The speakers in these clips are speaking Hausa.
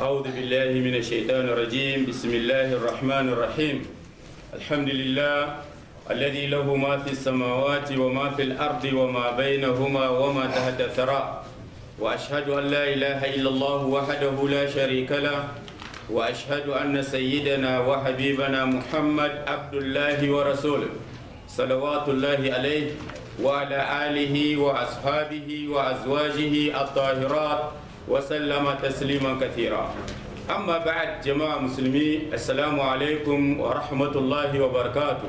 أعوذ بالله من الشيطان الرجيم بسم الله الرحمن الرحيم الحمد لله الذي له ما في السماوات وما في الأرض وما بينهما وما تحت الثرى وأشهد أن لا إله إلا الله وحده لا شريك له وأشهد أن سيدنا وحبيبنا محمد عبد الله ورسوله صلوات الله عليه وعلى آله وأصحابه وأزواجه الطاهرات وسلم تسليما كثيرا أما بعد جماعة مسلمين السلام عليكم ورحمة الله وبركاته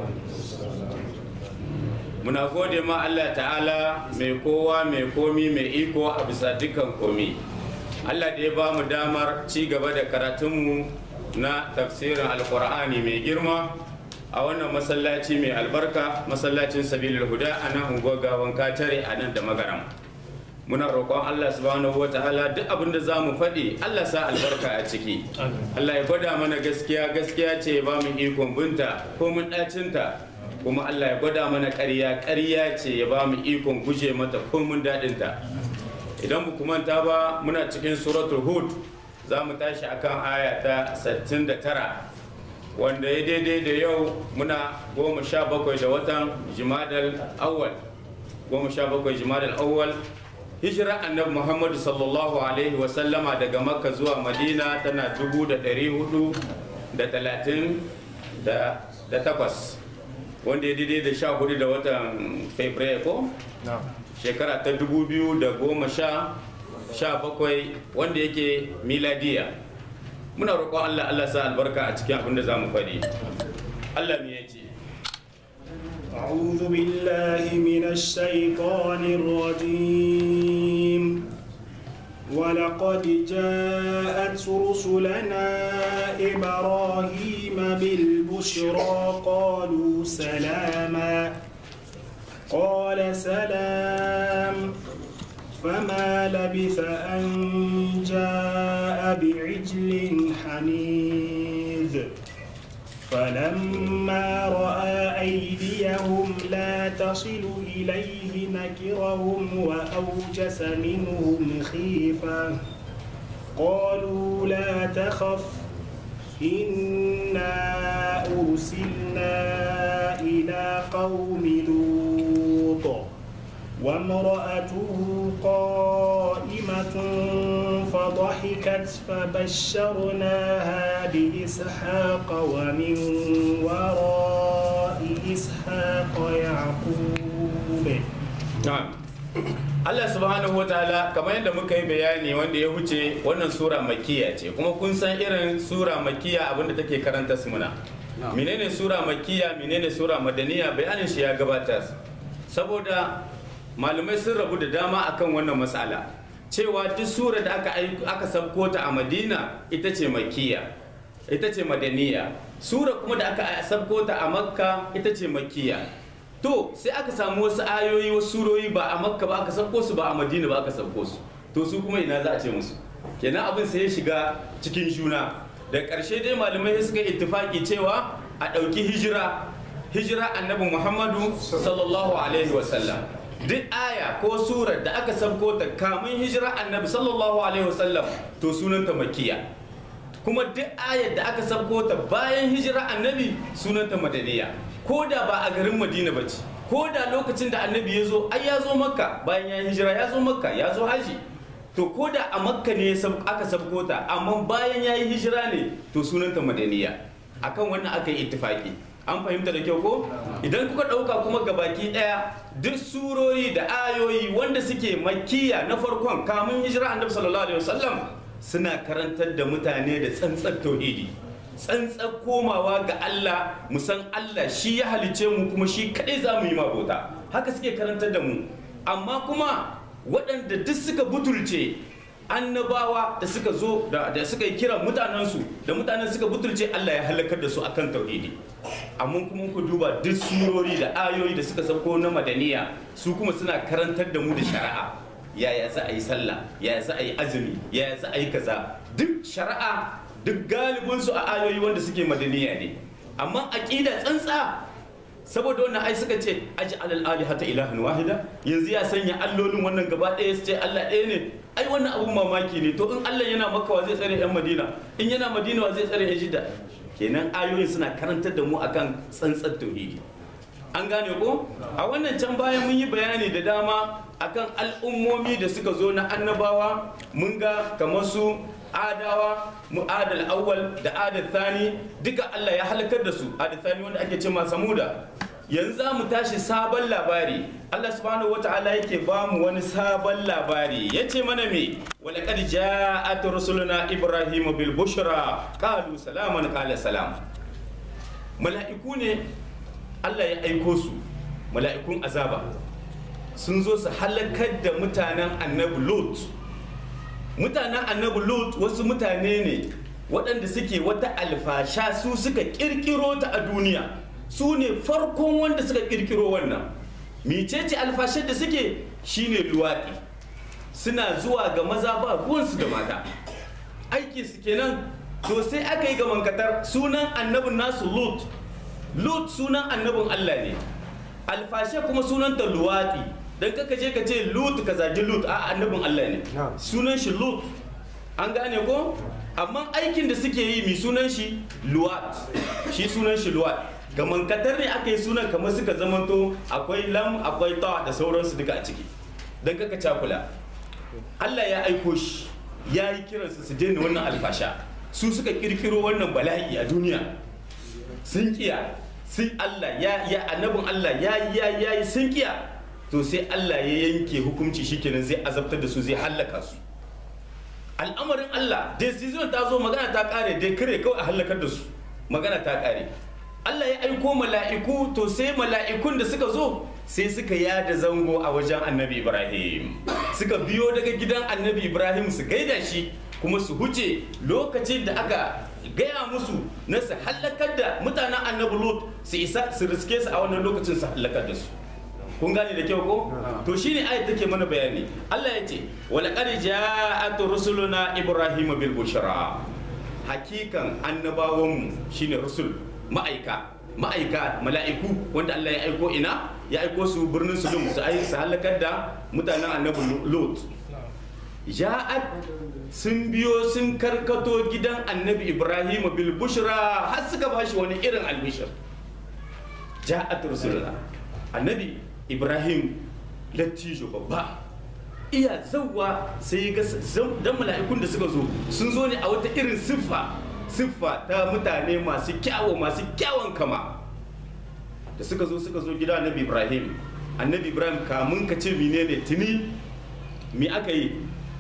muna gode ma Allah ta'ala mai kowa mai komi mai iko a bisa dukkan komi Allah da ya ba mu damar ci gaba da karatunmu na tafsirin alkur'ani mai girma a wannan masallaci mai albarka masallacin sabilul huda a nan unguwar gawan katare a nan da magaram muna roƙon Allah subhanahu wa ta'ala duk abin da za mu faɗi Allah sa albarka a ciki Allah ya gwada mana gaskiya gaskiya ce ba mu ikon binta ko mun ɗacinta kuma Allah ya gwada mana ƙarya ƙarya ce ya ba mu ikon guje mata ko mun daɗinta idan mu manta ba muna cikin suratul hud za mu tashi akan aya ta 69 wanda ya daidai da yau muna goma sha bakwai da watan jimadal awwal goma sha bakwai jimadal awwal hijira annabi muhammadu sallallahu alaihi wasallama daga makka zuwa madina tana dubu da ɗari hudu da talatin da takwas wanda ya daidai da sha hudu da watan fabrairu ko shekara ta dubu biyu da goma sha sha bakwai wanda yake miladiya muna roƙon allah allah sa albarka a cikin abin da za mu faɗi allah me ya ce أعوذ بالله من الشيطان الرجيم ولقد جاءت رسلنا إبراهيم بالبشرى قالوا سلاما قال سلام فما لبث أن جاء بعجل حنيذ فلما رأى أيديهم لا تصل إليه نكرهم وأوجس منهم خيفة قالوا لا تخف إنا أرسلنا إلى قوم لوط وامرأته قائمة فضحكت فبشرناها بإسحاق ومن وراء إسحاق يعقوب na'am Allah subhanahu wa ta'ala kamar yadda muka yi bayani wanda ya huce wannan sura makiya ce kuma kun san irin sura makiya abinda take karanta su muna menene sura makiya menene sura madaniya bayanin shi ya gabatar saboda malamai sun rabu da dama akan wannan matsala cewa duk sura da aka aka sabko ta a madina ita ce makiya ita ce madaniya sura kuma da aka sabko ta a makka ita ce makiya to sai aka samu wasu ayoyi wasu surori ba a makka ba aka sabko su ba a madina ba aka sabko su to su kuma ina za a ce musu kenan abin sai ya shiga cikin juna da ƙarshe dai malamai suka ittifaki cewa a ɗauki hijira hijira annabi muhammadu sallallahu alaihi wasallam duk aya ko surar da aka sabko ta kamun hijira annabi sallallahu alaihi wasallam to sunanta makiya kuma duk ayar da aka sabko ta bayan hijira annabi sunanta madaniya ko da ba a garin madina ba ce ko da lokacin da annabi ya zo ai ya zo makka bayan ya hijira ya zo makka ya zo haji to ko da a makka ne aka sabko ta amma bayan ya yi hijira ne to sunanta madaniya akan wannan aka yi ittifaki an fahimta da kyau ko idan kuka ɗauka kuma gabaki ɗaya duk surori da ayoyi wanda suke makiya na farkon kamun hijira annabi sallallahu alaihi wasallam suna karantar da mutane da tsantsar tauhidi tsantsar komawa ga Allah mu san Allah shi ya halice mu kuma shi kadai za mu yi mabota haka suke karantar da mu amma kuma waɗanda duk suka butulce annabawa da suka zo da suka yi kira mutanensu da mutanen suka butulce Allah ya halakar da su akan tauhidi amma kuma ku duba duk surori da ayoyi da suka sauko na madaniya su kuma suna karantar da mu da shari'a yaya za a yi sallah yaya za a yi azumi yaya za a yi kaza duk shari'a duk galibinsu a ayoyi wanda suke madaniya ne amma aqida tsantsa saboda wannan ai suka ce aji alal alihata ilahan wahida yanzu ya sanya allolin wannan gaba ɗaya su ce Allah ɗaya ne ai wannan abun mamaki ne to in Allah yana maka wa zai tsare yan Madina in yana Madina wa zai tsare yan Jidda kenan ayoyin suna karantar da mu akan tsantsar tauhidi an gane ko a wannan can bayan mun yi bayani da dama akan al'ummomi da suka zo na annabawa mun ga kamar su adawa mu adal awwal da adal thani duka Allah ya halakar da su adal thani wanda ake cewa samuda yanzu za mu tashi sabon labari Allah subhanahu wata'ala yake ba mu wani sabon labari ya ce mana me walaqad ja'at rusuluna ibrahim bil bushra qalu salaman qala salam mala'iku ne Allah ya aiko su mala'ikun azaba sun zo su halakar da mutanen annabi Lut mutanen annabi Lut wasu mutane ne waɗanda suke wata alfasha su suka ƙirƙiro ta a duniya su ne farkon wanda suka ƙirƙiro wannan micece alfashar da suke shine luwaɗi suna zuwa ga maza ba ruwansu da mata aiki su kenan to sai aka yi ga mankatar sunan annabin nasu Lut Lut sunan annabin Allah ne alfashe kuma sunanta luwaɗi don kaka je ka ce Lut ka zagi Lut a annabin Allah ne sunan shi Lut an gane ko amma aikin da suke yi mi sunan shi luwat shi sunan shi luwat ga mankatar ne aka yi sunan kamar suka zamanto akwai lam akwai ta da sauransu duka a ciki don kaka cakula Allah ya aiko shi ya yi kiransu su daina wannan alfasha su suka kirkiro wannan bala'i a duniya sun kiya sun Allah ya ya annabin Allah ya ya ya sun kiya to sai Allah ya yanke hukunci shikenan zai azabtar da su zai hallaka su al'amarin Allah decision ta zo magana ta kare dai kare kawai a hallakar da su magana ta kare Allah ya aiko mala'iku to sai mala'ikun da suka zo sai suka yada zango a wajen annabi Ibrahim suka biyo daga gidan annabi Ibrahim su gaida shi kuma su huce lokacin da aka gaya musu na su hallakar da mutanen annabi Lut su isa su riske su a wannan lokacin su hallakar da su kun gane da kyau ko to shine ayat take mana bayani Allah ya ce walaqad ja'at rusuluna ibrahima bil bushra hakikan annabawanmu shine rusul ma'aika ma'aika mala'iku wanda Allah ya aiko ina ya aiko su birnin Sudum su ai su halakar da mutanen annabi Lut ja'at sun biyo sun karkato gidan annabi Ibrahim bil bushra har suka bashi wani irin albishir ja'at rusuluna annabi Ibrahim lattijo babba iya zauwa sai ga dan mala'ikun da suka zo sun zo ne a wata irin siffa siffa ta mutane masu kyawo masu kyawon kama da suka zo suka zo gida annabi ibrahim annabi ibrahim kamun ka ce menene tuni me aka yi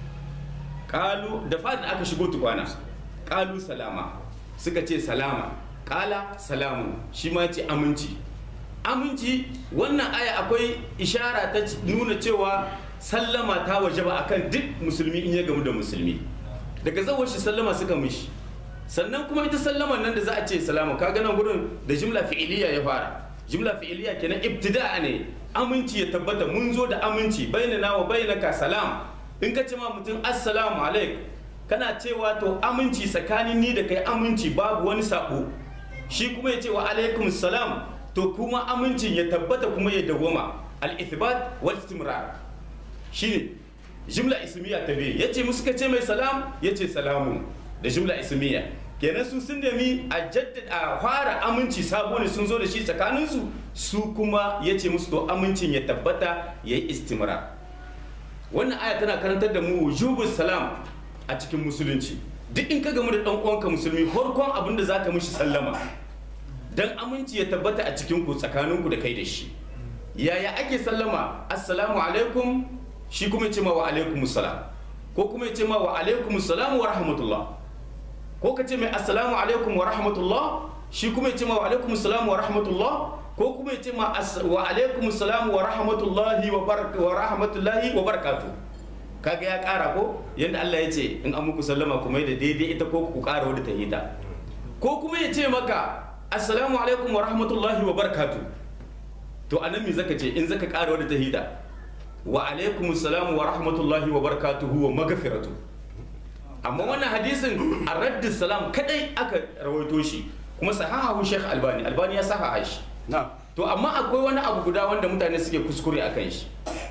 kalu da fadin aka shigo tukwana kalu salama suka ce salama kala salamu shi ma ce aminci aminci wannan aya akwai ishara ta nuna cewa sallama ta waje ba akan duk musulmi in ya gamu da musulmi daga zawar shi sallama suka mishi sannan kuma ita sallama nan da za a ce salama ka nan gurin da jimla fi'iliya ya fara jimla fi'iliya kenan ibtida'a ne aminci ya tabbata mun zo da aminci bainana wa bainaka salam in ka ce ma mutum assalamu alaik kana cewa to aminci tsakanin ni da kai aminci babu wani sako shi kuma ya ce wa alaikum salam to kuma amincin ya tabbata kuma ya dawoma al-ithbat wal istimrar shine jumla ismiya ta biyu yace musu ka ce mai salam yace salamun da jumla ismiya kenan su sun nemi a jaddada a fara aminci sabo ne sun zo da shi tsakanin su su kuma yace musu to amincin ya tabbata yayi istimrar wannan aya tana karantar da mu wujubus salam a cikin musulunci duk in ka gamu da dan uwanka musulmi farkon abin da zaka mishi sallama dan aminci ya tabbata a cikin ku tsakaninku da kai da shi yaya ake sallama assalamu alaikum shi kuma ya ce ma wa alaikum salam ko kuma ya ce ma wa alaikum salam wa rahmatullah ko ka ce mai assalamu alaikum wa rahmatullah shi kuma ya ce ma wa alaikum salam wa rahmatullah ko kuma ya ce ma wa alaikum salam wa rahmatullahi wa wa rahmatullahi wa barakatuh kaga ya kara ko yadda Allah ya ce in an muku sallama kuma da daidai ita ko ku kara wadda ta hita ko kuma ya ce maka assalamu alaikum wa rahmatullahi wa barakatuh to anan me zaka ce in zaka kara wadda ta hita wa alaikum assalamu wa rahmatullahi wa barakatuhu wa magfiratu amma wannan hadisin a raddin salam kadai aka rawaito shi kuma sahahu Sheikh Albani Albani ya sahaha shi to amma akwai wani abu guda wanda mutane suke kuskure akan shi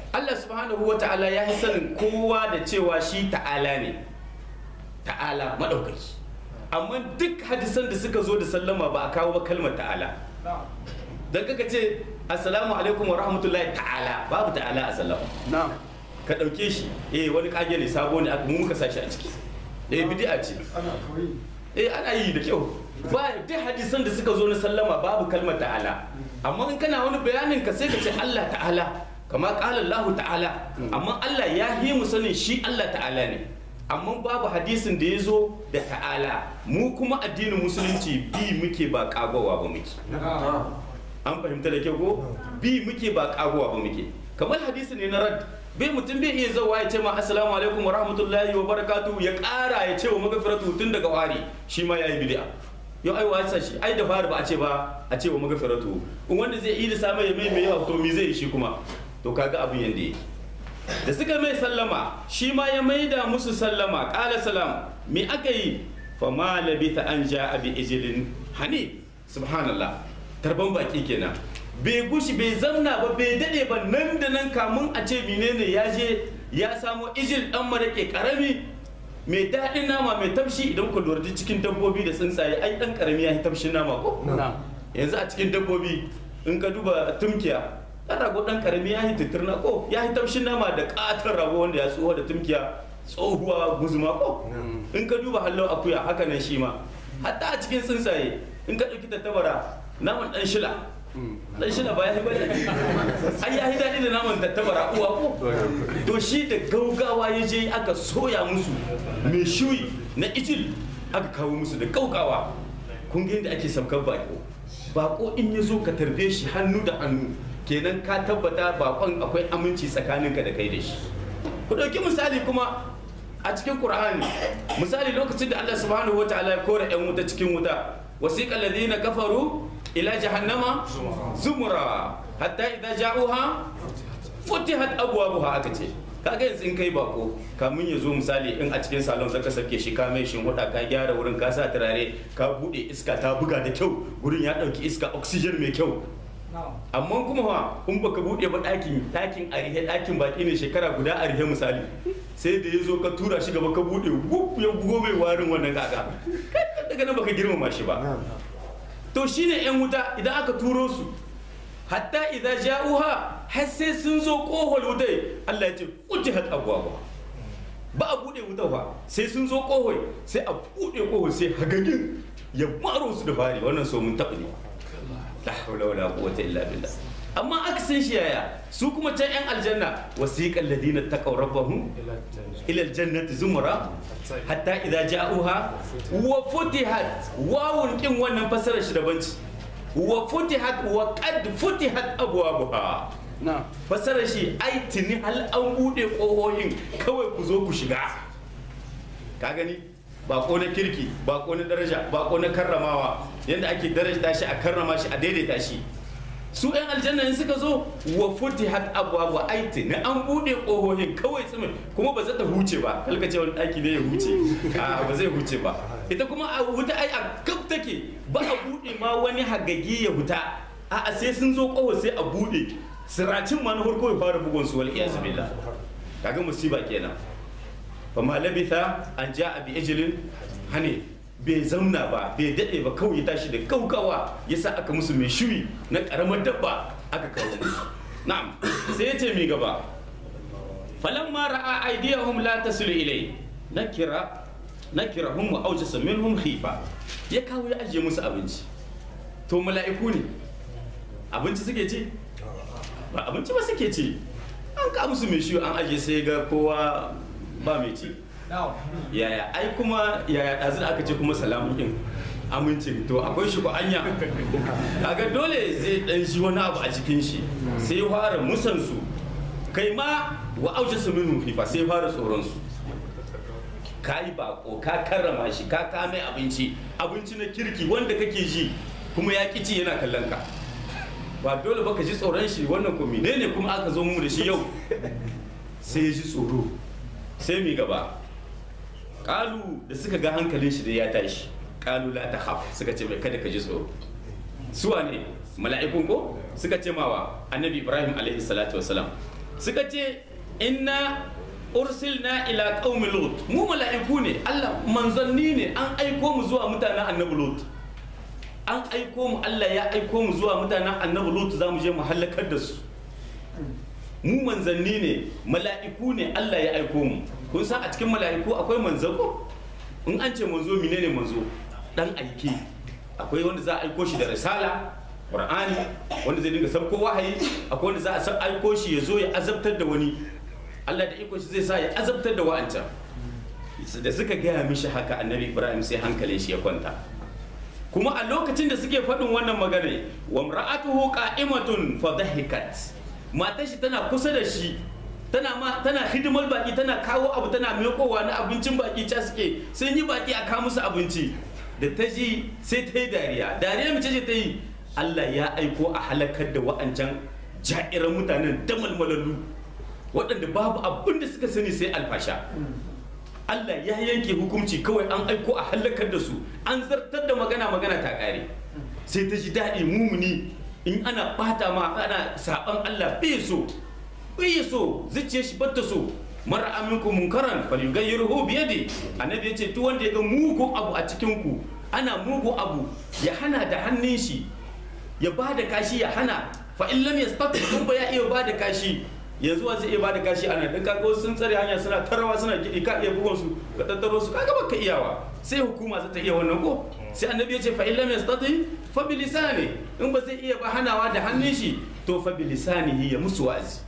Allah subhanahu wa ta'ala ya yi sanin kowa da cewa shi ta'ala ne ta'ala maɗaukaki amma duk hadisan da suka zo da sallama ba a kawo ba kalmar ta'ala don kaka ce assalamu alaikum wa rahmatullahi ta'ala babu ta'ala a sallama na'am ka ɗauke shi eh wani kage ne sabo ne aka mu muka sashi a ciki eh bid'a ce ana koyi eh ana yi da kyau ba duk hadisan da suka zo na sallama babu kalmar ta'ala amma in kana wani bayanin ka sai ka ce Allah ta'ala kama qala Allah ta'ala amma Allah ya yi mu sanin shi Allah ta'ala ne amma babu hadisin da ya zo da ta'ala mu kuma addinin musulunci bi muke ba kagowa ba muke an fahimta da kyau ko bi muke ba kagowa ba muke kamar hadisi ne na rad bai mutum bai iya zawa ya ce ma assalamu alaikum wa rahmatullahi wa barakatuhu ya kara ya ce wa magafiratu tun daga wari shi ma yayi bid'a yau ai wasa shi ai da fari ba a ce ba a ce wa magafiratu in wanda zai yi da sama ya mai mai yawa to me zai yi shi kuma to kaga abin yanda yake da suka mai sallama shi ma ya maida musu sallama qala salam me aka yi fa ma labitha an ja'a bi ijlin hani subhanallah tarban baki kenan bai gushi bai zamna ba bai dade ba nan da nan kamun a ce menene ya je ya samo ijil dan marake karami mai daɗin nama mai tafshi idan ku lura cikin dabbobi da tsuntsaye ai dan karami ya yi tafshin nama ko na'am yanzu a cikin dabbobi in ka duba tumkiya dan rago dan karami ya yi titirna ko ya yi tafshin nama da katon rago wanda ya tsoho da tumkiya tsohuwa guzuma ko in ka duba hallau akuya haka nan shi ma hatta a cikin tsuntsaye in ka ɗauki tattabara naman ɗan shila ɗan shila ba ya yi bane ai ya yi daɗi da naman tattabara uwa ko to shi da gaugawa ya je aka soya musu mai shuyi na ijil aka kawo musu da gaugawa kun ga yadda ake saukar bako bako in ya zo ka tarbe shi hannu da hannu kenan ka tabbata bakon akwai aminci tsakaninka da kai da shi ku ɗauki misali kuma a cikin Qur'ani misali lokacin da Allah subhanahu wa ta'ala ya kore yan wuta cikin wuta wasiqal ladina kafaru ila jahannama zumura hatta idza ja'uha futihat abwabuha aka ce kaga yanzu in kai bako kamun ya zo misali in a cikin salon zaka sake shi ka mai shin huda ka gyara wurin ka sa turare ka bude iska ta buga da kyau wurin ya dauki iska oxygen mai kyau amma kuma fa in baka bude ba ɗakin ɗakin arihe ɗakin baki ne shekara guda arihe misali sai da ya zo ka tura shi gaba ka bude wuf ya bugo mai warin wannan kaka daga nan baka girmama shi ba to shine yan wuta idan aka turo su hatta idan ja'uha har sai sun zo kohol wutai Allah ya ce futihat abwaaba ba a bude wuta ba sai sun zo kohol sai a bude kohol sai hagagin ya maro su da fari wannan so mun taɓa ne la hawla wala quwwata illa billah amma aka san shi yaya su kuma can yan aljanna wasiqal ladina taqaw rabbahum ila aljannati zumra hatta idza ja'uha wa futihat wawun kin wannan fasarar shi daban ce wa futihat wa qad futihat abwabuha na'am fasarar shi ai tuni hal an bude kohohin kawai ku zo ku shiga ka gani bako na kirki bako na daraja bako na karramawa yadda ake daraja shi a karrama shi a daidaita shi su yan aljanna in suka zo wa futihat abwabu aiti na an bude kohohin kawai tsumin kuma ba za ta huce ba kalka ce wani daki ne ya huce a ba zai huce ba ita kuma a wuta ai a kaf take ba a bude ma wani hagagi ya huta a a sai sun zo koho sai a bude siracin ma na farko ya fara bugun su wal iyaz billah kaga musiba kenan fa ma labitha an ja'a bi ijlin hani bai zauna ba bai daɗe ba kawai ya tashi da kaukawa ya sa aka musu mai shuyi na ƙaramar dabba aka kawo musu na'am sai ya ce mi gaba falamma ra'a aydiyahum la tasilu ilai nakira nakirahum wa awjasa minhum khifa ya kawo ya ajiye musu abinci to mala'iku ne abinci suke ci ba abinci ba suke ci an ka musu mai shuyi an ajiye sai ga kowa ba mai ci yaya ai kuma yaya ɗazu da aka ce kuma salamun ɗin amincin to akwai shi ko anya kaga dole zai ɗan shi wani abu a cikin shi sai fara musansu kai ma wa auce su minu fifa sai fara tsoron su ka yi bako ka karrama shi ka kame abinci abinci na kirki wanda kake ji kuma ya ci yana kallon ka ba dole ba ka ji tsoron shi wannan ko menene kuma aka zo mu da shi yau sai ya ji tsoro sai mi gaba kalu da suka ga hankalin shi da ya tashi kalu la takhaf suka ce mai kada ka ji tsoro suwa ne mala'ikun ko suka ce mawa annabi ibrahim alaihi salatu wasalam suka ce inna ursilna ila qaumi lut mu mala'iku ne Allah manzanni ne an aiko mu zuwa mutanen annabi lut an aiko mu Allah ya aiko mu zuwa mutanen annabi lut za mu je mu halakar da su mu manzanni ne mala'iku ne Allah ya aiko mu kun san a cikin mala'iku akwai manzo ko in an ce manzo menene manzo dan aike akwai wanda za a aiko shi da risala qur'ani wanda zai dinga sabko wahayi akwai wanda za a sa- aiko shi ya zo ya azabtar da wani Allah da iko shi zai sa ya azabtar da wa'ancan da suka gaya mishi haka annabi ibrahim sai hankalin shi ya kwanta kuma a lokacin da suke faɗin wannan magana wa mra'atuhu qa'imatun fa dhahikat matar shi tana kusa da shi tana ma tana hidimar baki tana kawo abu tana mekowa na abincin baki ca suke sun yi baki a kawo musu abinci da ta ji sai ta yi dariya dariya mace ce ta yi Allah ya aiko a halakar da wa'ancan ja'iran mutanen damalmalallu waɗanda babu abin da suka sani sai alfasha Allah ya yanke hukunci kawai an aiko a halakar da su an zartar da magana magana ta ƙare sai ta ji daɗi mumuni in ana ɓata ma ana saɓan Allah bai so bai so zuciyar shi batta so mara aminku munkaran falyughayyirhu bi yadi annabi yace duk wanda ya ga mugun abu a cikin ku ana mugun abu ya hana da hannun shi ya ba da kashi ya hana fa in lam yastati kun ba ya iya ba da kashi yanzu wa zai iya ba da kashi ana dan kaga wasu sun tsare hanya suna tarawa suna gidi ka iya bugun su ka tattaro su kaga baka iyawa sai hukuma za ta iya wannan ko sai annabi ya ce fa in lam yastati fa bi lisani in ba zai iya ba hanawa da hannun shi to fa bi lisanihi ya musu wa'azi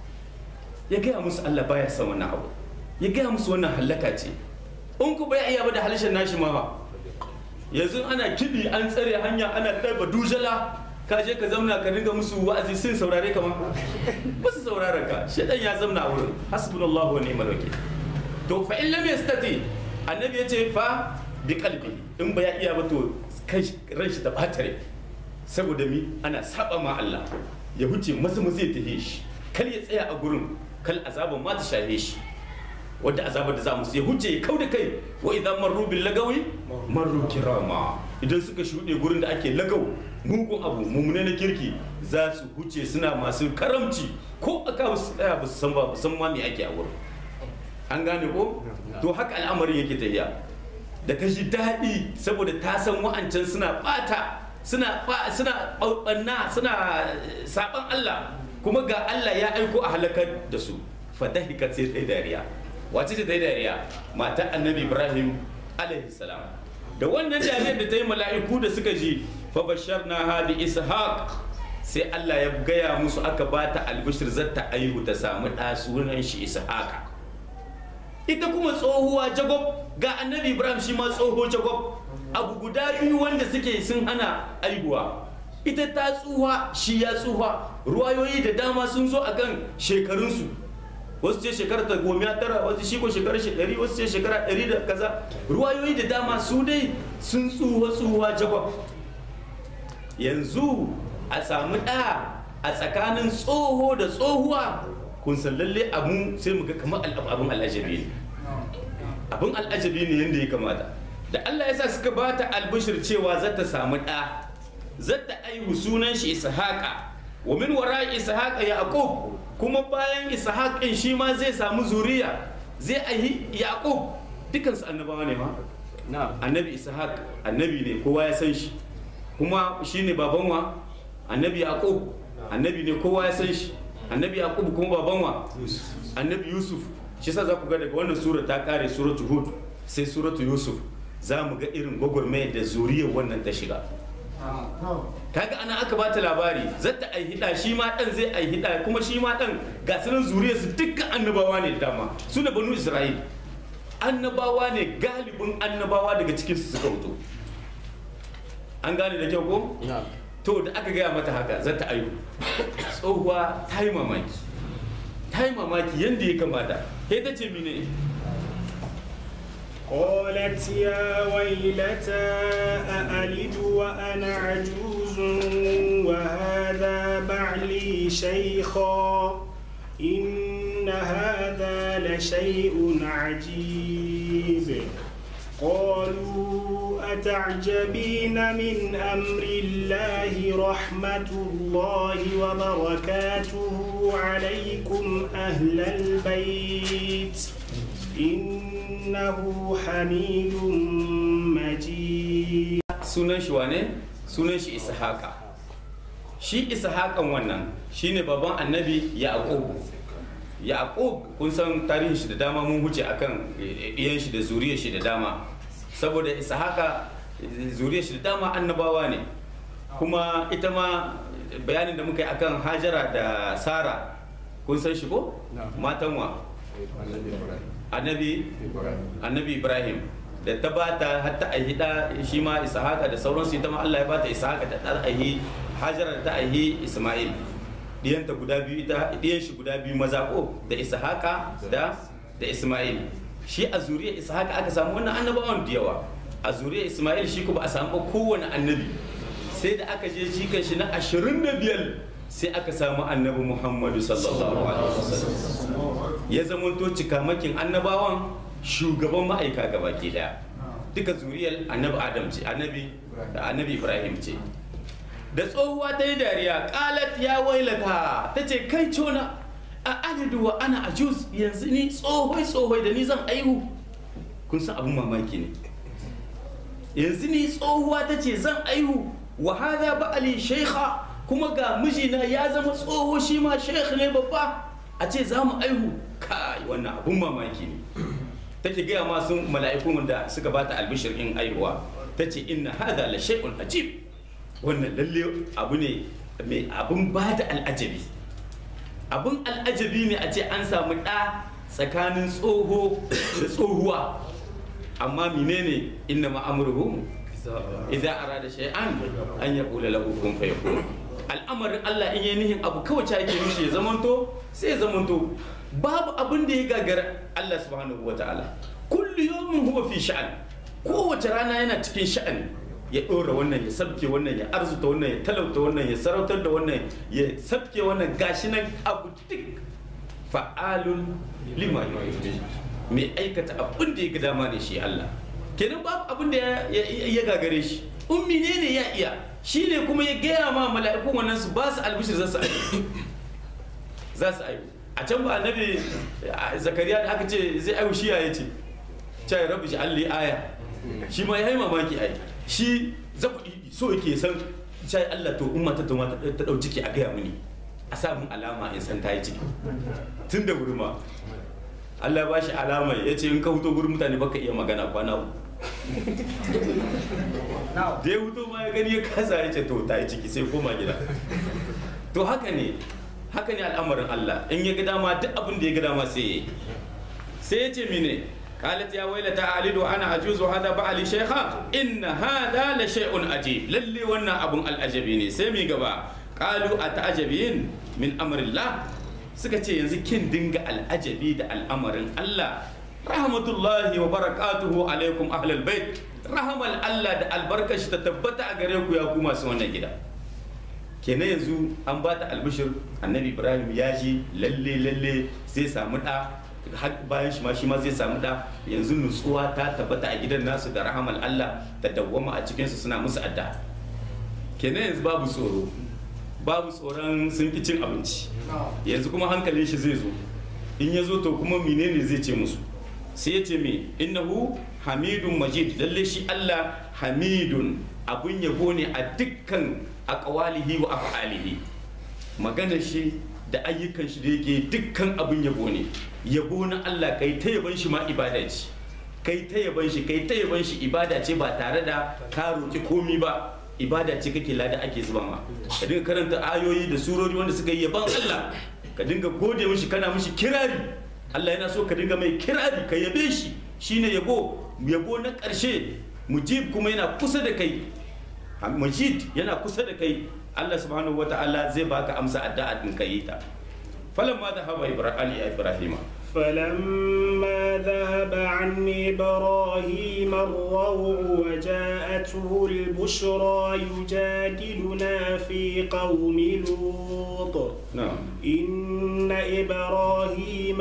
ya gaya musu Allah baya son wannan abu ya gaya musu wannan hallaka ce in ku bai iya ba da halishin nashi ma ba yanzu ana kiɗi an tsare hanya ana ɗaba dujala ka je ka zamna ka dinga musu wa'azi sun saurare ka ma ba su saurara ka shedan ya zamna a wurin hasbunallahu wa ni'mal wakil to fa in lam yastati annabi ya ce fa bi qalbi in ba ya iya ba to kai ran shi ta batare saboda mi ana saba ma Allah ya huce masu masu ya tahe shi kal ya tsaya a gurin kal azaban ma ta shahe shi wadda azabar da za mu ya huce ya kau da kai wa idan marru bil lagawi marru kirama idan suka shuɗe gurin da ake lagau mugun abu mummune na kirki za su huce suna masu karamci ko aka su tsaya ba su san ba san ma me ake a wurin an gane ko to haka al'amarin yake tafiya da ta ji daɗi saboda ta san wa'ancan suna ɓata suna suna ɓanna suna saɓan Allah kuma ga Allah ya aiko a halakar da su fadahikat sai ta yi dariya wace ce ta yi dariya mata annabi ibrahim alaihi salam da wannan dariyar da ta yi mala'iku da suka ji fa basharna ha bi ishaq sai Allah ya gaya musu aka ba ta albishir zata aihu ta samu ɗa sunan shi ishaqa ita kuma tsohuwa jagob ga annabi ibrahim shi ma tsoho jagob abu guda biyu wanda suke sun hana aihuwa ita ta tsuha shi ya tsuha ruwayoyi da dama sun zo akan shekarunsu wasu ce shekara ta goma tara wasu shi ko shekara shi ɗari wasu ce shekara ɗari da kaza ruwayoyi da dama su dai sun tsuha tsuha jagwab yanzu a samu ɗa a tsakanin tsoho da tsohuwa kun san lalle abu sai mu ga kamar abin al'ajabi ne abin al'ajabi ne yadda ya kamata da Allah ya sa suka ba ta albishir cewa za ta samu ɗa za ta aihu sunan shi ishaqa wa min wara ishaqa yaqub kuma bayan ishaqin shi ma zai samu zuriya zai aihi yaqub dukan su annabawa ne ma annabi ishaq annabi ne kowa ya san shi kuma shine baban wa annabi yaqub annabi ne kowa ya san shi annabi yaqub kuma baban wa annabi yusuf shi sa za ku ga daga wannan sura ta kare suratu hud sai suratu yusuf za mu ga irin gwagwarmayar da zuriyar wannan ta shiga kaga ana aka bata labari zata ai hida shi ma dan zai ai hida kuma shi ma dan ga sunan zuriyar su dukkan annabawa ne da dama su ne banu isra'il annabawa ne galibin annabawa daga cikin su suka fito an gane da kyau ko to da aka gaya mata haka zata aihu tsohuwa ta yi mamaki ta yi mamaki yadda ya kamata sai ta ce mine قالت يا ويلتى أألد وأنا عجوز وهذا بعلي شيخا إن هذا لشيء عجيب قالوا تعجبين من أمر الله رحمة الله وبركاته عليكم أهل البيت إنه حميد مجيد sunan shi wane sunan shi ishaqa shi ishaqan wannan shine baban annabi yaqub yaqub kun san tarihin shi da dama mun huce akan iyan shi da zuriyar shi da dama saboda ishaqa zuriyar shi da dama annabawa ne kuma ita ma bayanin da muka yi akan hajara da sara kun san shi ko matan wa annabi annabi ibrahim da ta bata har ta aihi da shi ma ishaqa da sauransu ita ma Allah ya bata ishaqa da ta aihi hajara da ta aihi isma'il diyanta guda biyu ita diyan shi guda biyu maza ko da ishaqa da da isma'il shi a zuriyar ishaqa aka samu wannan annabawan da yawa a zuriyar isma'il shi ko ba a samu kowane annabi sai da aka je shi kan shi na 25 sai aka samu annabi muhammadu sallallahu alaihi wasallam ya zamanto cikamakin annabawan shugaban ma'aika gaba ke daya duka zuriyar annabi adam ce annabi da annabi ibrahim ce da tsohuwa ta yi dariya kalat ya wailata ta ce kai cona a alidu wa ana ajus yanzu ni tsohoi tsohoi da ni zan aihu kun san abin mamaki ne yanzu ni tsohuwa ta ce zan aihu wa hada ba'ali shaikha kuma ga mijina ya zama tsoho shi ma shaikh ne babba a ce za mu aihu kai wannan abun mamaki ne take gaya ma sun mala'ikun da suka bata albishir in aihuwa ta ce inna hada la shay'un ajib wannan lalle abu ne mai abun bada al'ajabi abun al'ajabi ne a ce an samu ɗa tsakanin tsoho da tsohuwa amma menene inna ma'amruhu idan arada shay'an an yaqula lahu kun fayakun al'amarin Allah in yi nihin abu kawai ta yake mishi ya zamanto sai ya zamanto babu abin da ya gagara Allah subhanahu wa ta'ala kullu yawmin huwa fi sha'an kowace rana yana cikin sha'ani ya ɗora wannan ya sabke wannan ya arzuta wannan ya talauta wannan ya sarautar da wannan ya sabke wannan gashi nan abu duk fa'alun lima yuhibbu mai aikata abin da ya ga dama ne shi Allah kenan babu abin da ya gagare shi ummi ne ne ya iya shi ne kuma ya gaya ma mala'ikun wannan su ba su albishir za su aiki za su aiki a can ba annabi zakariya da aka ce zai aiwu shi ya ce cai rabu shi alli aya shi ma ya yi mamaki ai shi zaku so yake san cai Allah to umma ta tuma ta dau ciki a gaya mini a sa mun alama in san ta yi ciki tun da wuri ma Allah ba shi alama ya ce in ka huto gurin mutane baka iya magana kwana uku da ya huto ma ya gani ya kasa ya ce to ta yi ciki sai koma gida to haka ne haka ne al'amarin Allah in ya ga dama duk abin da ya ga dama sai ya yi sai ya ce mine قالت يا ويلتى ألد أنا أجوز هذا بعلي شيخا إن هذا لشيء عجيب للي ونا أبو الأجبيني سيمي قبا قالوا أتعجبين من أمر الله سكتي ينزي كن دنگ الأجبي دا الأمر الله رحمة الله وبركاته عليكم أهل البيت رحمة الله دا البركة تتبت أغريكم يا كوما سوانا جدا kenan yanzu an ba ta albishir annabi ibrahim ya ji lalle lalle zai samu da bayan shi ma shi ma zai samu da yanzu nutsuwa ta tabbata a gidan nasu da rahamal allah da dawwama a cikinsu suna musu adda kenan yanzu babu tsoro babu tsoron sun ki cin abinci yanzu kuma hankalin shi zai zo in ya zo to kuma menene zai ce musu sai ya ce me innahu hamidun majid lalle shi allah hamidun abun yabo ne a dukkan aqwalihi wa af'alihi maganar shi da ayyukan shi da yake dukkan abin yabo ne yabo na Allah kai ta yaban shi ma ibada ce kai ta yaban shi kai ta yaban shi ibada ce ba tare da ka roki komi ba ibada ce kake lada ake zuba ma ka dinga karanta ayoyi da surori wanda suka yi yaban Allah ka dinga gode mishi kana mishi kirari Allah yana so ka dinga mai kirari ka yabe shi shine yabo yabo na ƙarshe mujib kuma yana kusa da kai majid yana kusa da kai Allah subhanahu wa ta'ala zai baka amsa addu'a din kai ta falamma dhahaba ibrahim فلما ذهب عن إبراهيم الروع وجاءته البشرى يجادلنا في قوم لوط نعم إن إبراهيم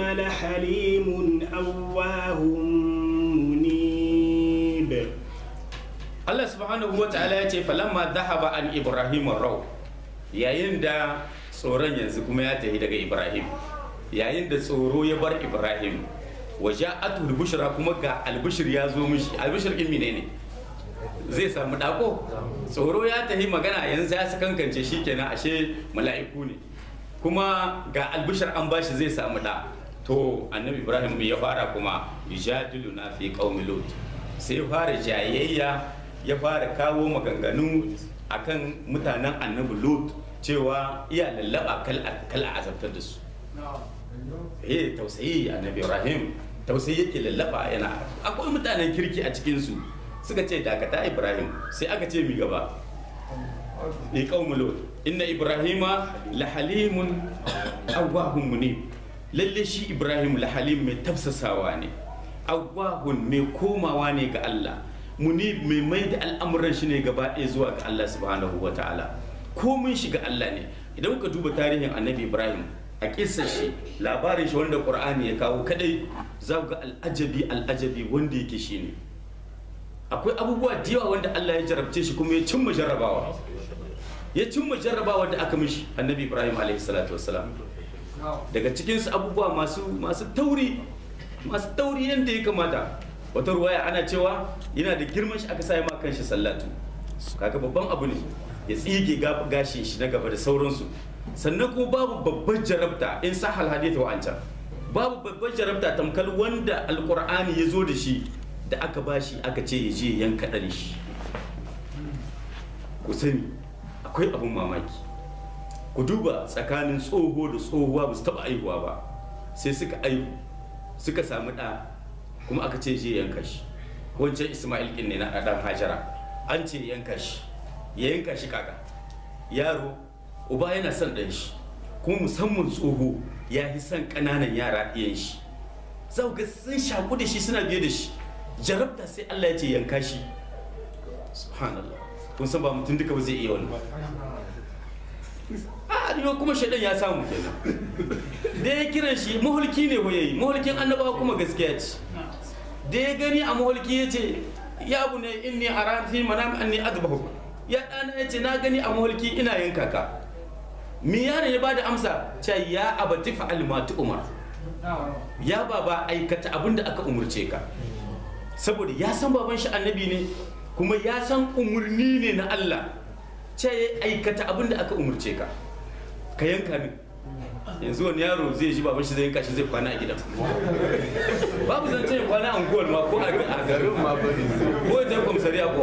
لحليم أواه منيب Allah subhanahu wa ta'ala ya ce falamma dhahaba an Ibrahim raw yayin da tsoron yanzu kuma ya tafi daga Ibrahim yayin da tsoro ya bar Ibrahim waja'atu al-bushra kuma ga al-bushr ya zo mishi al-bushr din menene zai samu dako tsoro ya tafi magana yanzu ya kankance shikenan ashe mala'iku ne kuma ga al-bushr an bashi zai samu da to annabi Ibrahim ya fara kuma yujadiluna fi qaumi lut sai ya fara jayayya ya fara kawo maganganu akan mutanen annabi lut cewa iya lallaba kal a azabtar da su eh tausayi annabi ibrahim tausayi yake lallaba yana akwai mutanen kirki a cikinsu suka ce dakata ibrahim sai aka ce mi gaba ni qaumul lut inna ibrahima la halimun awwahun munib lalle shi ibrahim la halim mai tafsasawa ne awwahun mai komawa ne ga Allah munib mai mai da al'amuran shi ne gaba ɗaya zuwa ga Allah subhanahu wa ta'ala komin shi ga Allah ne idan ka duba tarihin annabi ibrahim a kissar shi labarin shi wanda qur'ani ya kawo kadai za ga al'ajabi al'ajabi wanda yake shi ne akwai abubuwa da yawa wanda Allah ya jarabce shi kuma ya cimma jarrabawa ya cimma jarrabawa da aka mishi annabi ibrahim alaihi salatu wassalam daga cikinsu abubuwa masu masu tauri masu tauri yadda ya kamata wata ruwaya ana cewa yana da girman shi aka sa ma kan shi sallatu kaga babban abu ne ya tsige gashin shi na gaba da sauransu sannan kuma babu babbar jarabta in sahal hadith wa ancan babu babbar jarabta tamkal wanda alqur'ani ya zo da shi da aka bashi aka ce ya je yanka ɗan shi ku sani akwai abun mamaki ku duba tsakanin tsoho da tsohuwa ba su taɓa aihuwa ba sai suka aihu suka samu ɗa kuma aka ce je yanka shi wancan ismail ɗin ne na ɗan hajara an ce yanka shi ya yanka shi kaka yaro uba yana son ɗan shi kuma musamman tsoho ya fi son ƙananan yara ɗiyan shi za ga sun shaku da shi suna biye da shi jarabta sai allah ya ce yanka shi subhanallah kun san ba mutum duka ba zai iya wani a yau kuma shaidan ya samu kenan da ya kiran shi mahulki ne ko yayi mahulkin annabawa kuma gaskiya ce da ya gani a mahulki ya ce ya abu ne inni ara fi manam anni adbahu ya dana ya ce na gani a mahulki ina yanka ka mi yaron ya bada amsa ce ya abati fa'al ma umar ya baba aikata abin da aka umurce ka saboda ya san baban shi annabi ne kuma ya san umurni ne na Allah ce ya aikata abin da aka umurce ka ka yanka min yanzu wani yaro zai ji baban shi zai yanka shi zai kwana a gidan babu zan ce kwana a unguwar ma ko a garin ma bari ko ya kwamsariya ko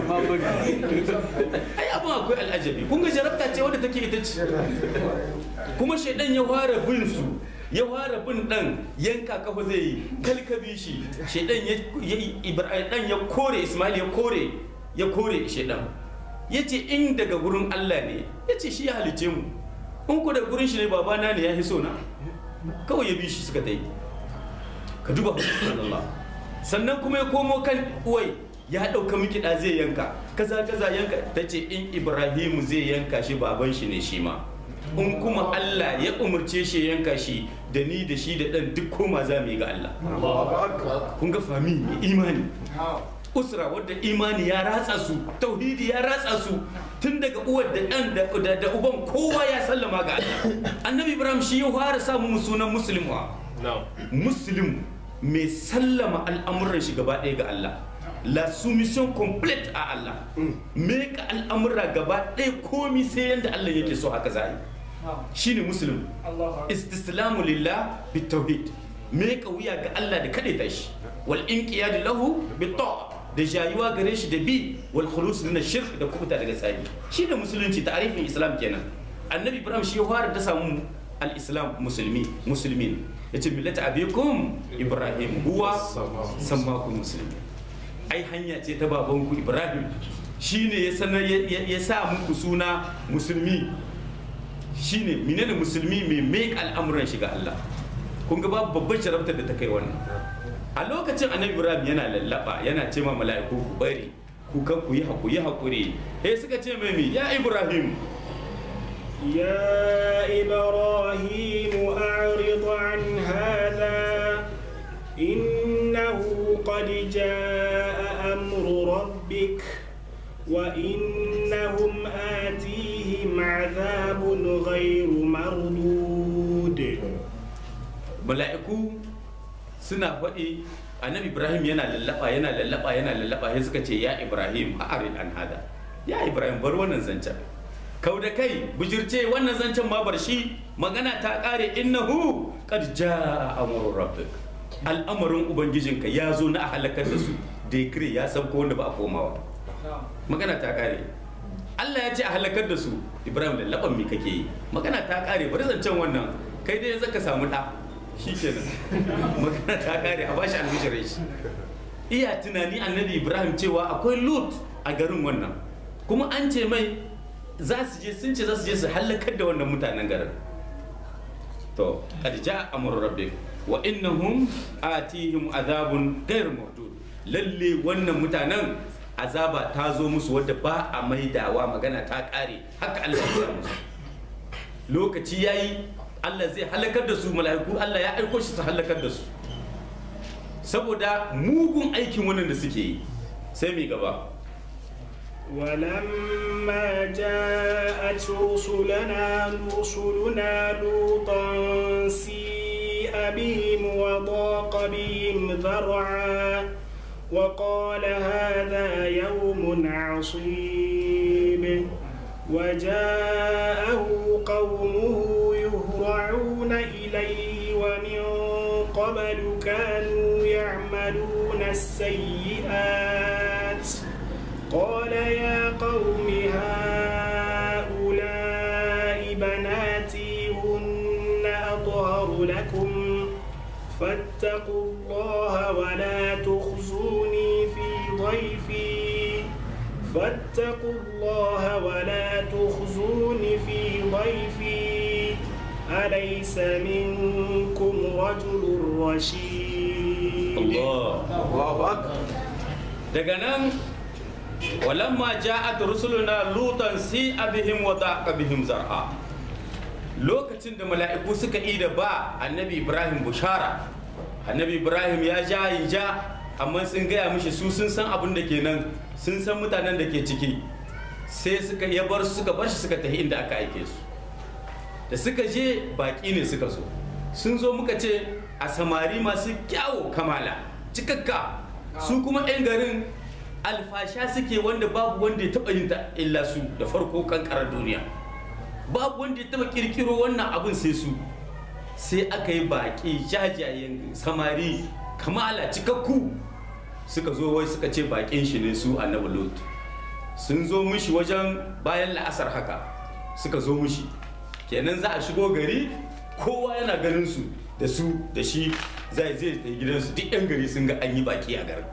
ai abin akwai al'ajabi kun ga jarabta ce wadda take ita ce kuma shaidan ya fara bin su ya fara bin dan yanka kafa zai yi kalkabi shi shaidan ya ibrahim ya kore ismail ya kore ya kore shaidan ya ce in daga gurin allah ne ya ce shi ya halice mu in ku da gurin shi ne babana ne ya fi so na kawai ya bi shi suka dai ka duba Allah sannan kuma ya komo kan uwai ya ɗauka miki da zai yanka kaza kaza yanka ta ce in ibrahimu zai yanka shi baban shi ne shi ma in kuma Allah ya umarce shi yanka shi da ni da shi da ɗan duk koma za mu yi ga Allah kun ga fami imani usra wadda imani ya ratsa su tauhidi ya ratsa su tun daga uwar da ɗan da uban kowa ya sallama ga Allah annabi ibrahim shi ya fara samu sunan muslim wa muslim mai sallama al'amuran shi gaba ɗaya ga Allah la soumission complète a Allah me ka al'amura gaba ɗaya komi sai yadda Allah yake so haka za yi shine muslim istislamu lillah bitawhid me ka wuya ga Allah da kaɗaita shi wal inqiyad lahu bita'a da jayuwa gare shi da bi wal khulus min shirk da kubuta daga tsari shi da musulunci ta'arifin islam kenan annabi ibrahim shi ya fara da samu al-islam musulmi muslimin yace millata abikum ibrahim huwa sammakum muslimin ai hanya ce ta babanku ibrahim shine ya sanar ya sa muku suna musulmi shine menene musulmi mai mai al'amuran shi ga Allah kun ga babu babban sharaftar da ta kai wannan a lokacin annabi ibrahim yana lallaba yana ce ma mala'iku ku bari ku kan ku yi hakuri hakuri he suka ce mai ya ibrahim يا إبراهيم أعرض عن هذا إنه قد جاء أمر ربك ربك وإنهم آتيهم عذاب غير مردود mala'iku suna faɗi annabi ibrahim yana lallaba yana lallaba yana lallaba sai suka ce ya ibrahim a arin an hada ya ibrahim bar wannan zancen kau da kai bujirce wannan zancen ma bar shi magana ta kare innahu qad jaa amru rabbik al'amarin ubangijinka ya zo na a halakar da su decree ya sabko wanda ba a komawa magana ta kare Allah ya ce a halakar da su Ibrahim lallaban mi kake yi magana ta kare bari zancen wannan kai dai zaka samu da shi kenan magana ta kare a bashi albishirin shi iya tunani annabi Ibrahim cewa akwai Lut a garin wannan kuma an ce mai za su je sun ce za su je su halakar da wannan mutanen garin to qad jaa amru rabbik wa innahum atihim azabun ghayr mawdud lalle wannan mutanen azaba ta zo musu wadda ba a maidawa magana ta kare haka Allah ya musu lokaci yayi Allah zai halakar da su mala'iku Allah ya aiko shi su halakar da su saboda mugun aikin wannan da suke yi sai mai gaba ولما جاءت رسلنا رسلنا لوطا سيء بهم وضاق بهم ذرعا وقال هذا يوم عصيب وجاءه قومه يهرعون إليه ومن قبل كانوا يعملون السيئات قال يا قوم هؤلاء بناتي هن أطهر لكم فاتقوا الله ولا تخزوني في ضيفي فاتقوا الله ولا تخزوني في ضيفي أليس منكم رجل رشيد Allah Allahu Akbar. daga nan walamma ja'at rusuluna lutan si abihim wa daqa bihim zar'a lokacin da mala'iku suka yi da ba annabi ibrahim bushara annabi ibrahim ya ja yi ja amma sun gaya mishi su sun san abin da ke nan sun san mutanen da ke ciki sai suka ya bar su suka bar shi suka tafi inda aka aike su da suka je baki ne suka zo sun zo muka ce a samari masu kyawo kamala cikakka su kuma 'yan garin alfasha suke wanda babu wanda ya taba yin ta illa su da farko kankarar duniya babu wanda ya taba kirkiro wannan abin sai su sai aka yi baki jajayen samari kamala cikakku suka zo wai suka ce bakin shi ne su annabi lot sun zo mishi wajen bayan la'asar haka suka zo mishi kenan za a shigo gari kowa yana ganin su da su da shi zai zai ta gidansu duk yan gari sun ga an yi baki a garin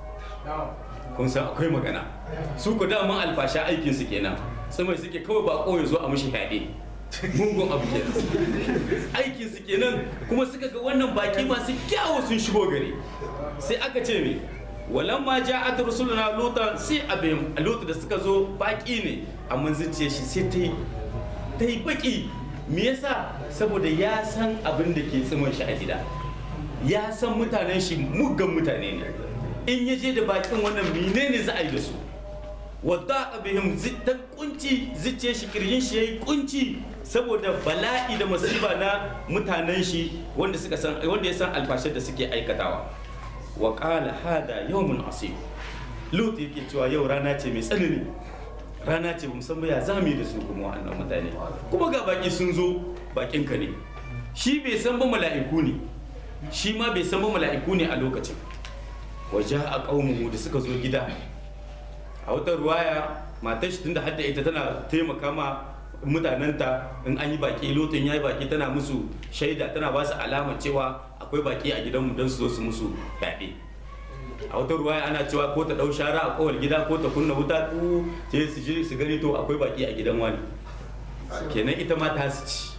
kun san akwai magana su ku daman alfasha aikin su kenan mai suke kawai bako ya zo a mishi fyaɗe mugun abu kenan aikin su kenan kuma suka ga wannan baki masu kyawu sun shigo gari sai aka ce me walamma ja'at rusuluna lutan sai abin lutu da suka zo baki ne amma zuciyar shi sai ta yi ta yi baki me yasa saboda ya san abin da ke tsimin shi a gida ya san mutanen shi muggan mutane ne in ya je da bakin wannan menene za a yi da su wadda abihim ta kunci zice shi kirjin shi yayi kunci saboda bala'i da masifa na mutanen shi wanda suka san wanda ya san alfashar da suke aikatawa wa qala hada yawmun asib lut yake cewa yau rana ce mai tsanani rana ce musamman ya zami da su kuma wannan mutane kuma ga baki sun zo bakin ka ne shi bai san ba mala'iku ne shi ma bai san ba mala'iku ne a lokacin waje a ƙaunuhu da suka zo gida a wata ruwaya matar shi tunda hadda ita tana taimaka ma mutanenta in an yi baki lotin ya yi baki tana musu shaida tana ba su alama cewa akwai baki a gidanmu don su zo su musu fyaɗe a wata ruwaya ana cewa ko ta ɗau shara a kowar gida ko ta kunna wuta ku sai su je su gani to akwai baki a gidan wani kenan ita ma ta su ci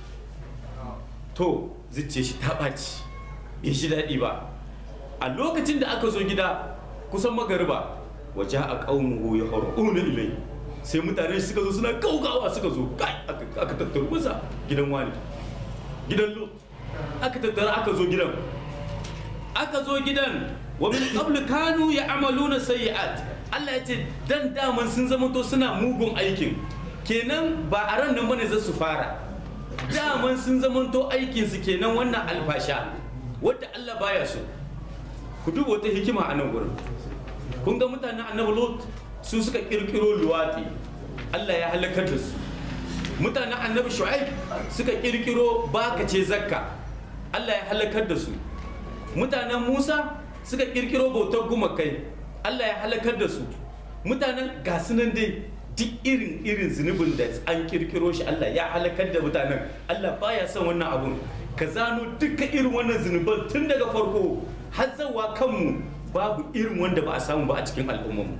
to zuciya shi ta ɓaci bai shi daɗi ba a lokacin da aka zo gida kusan magariba waje a ƙaunuhu ya una ilai sai mutane suka zo suna gaugawa suka zo kai aka tattaru masa gidan wani gidan lot aka tattara aka zo gidan aka zo gidan wa min qablu kanu ya'maluna sayyi'at Allah ya ce dan daman sun zama to suna mugun aikin kenan ba a ran nan bane za su fara daman sun zama to aikin su kenan wannan alfasha wadda Allah baya so ku duba wata hikima a nan gurin kun ga mutanen annabi Lot su suka kirkiro luwati Allah ya halakar da su mutanen annabi Shu'aib suka kirkiro bakace zakka Allah ya halakar da su mutanen Musa suka kirkiro bautar gumakai Allah ya halakar da su mutanen gasu nan dai duk irin irin zunubin da an kirkiro shi Allah ya halakar da mutanen Allah baya son wannan abun ka zano duka irin wannan zunuban tun daga farko har zawa kanmu babu irin wanda ba a samu ba a cikin al'ummarmu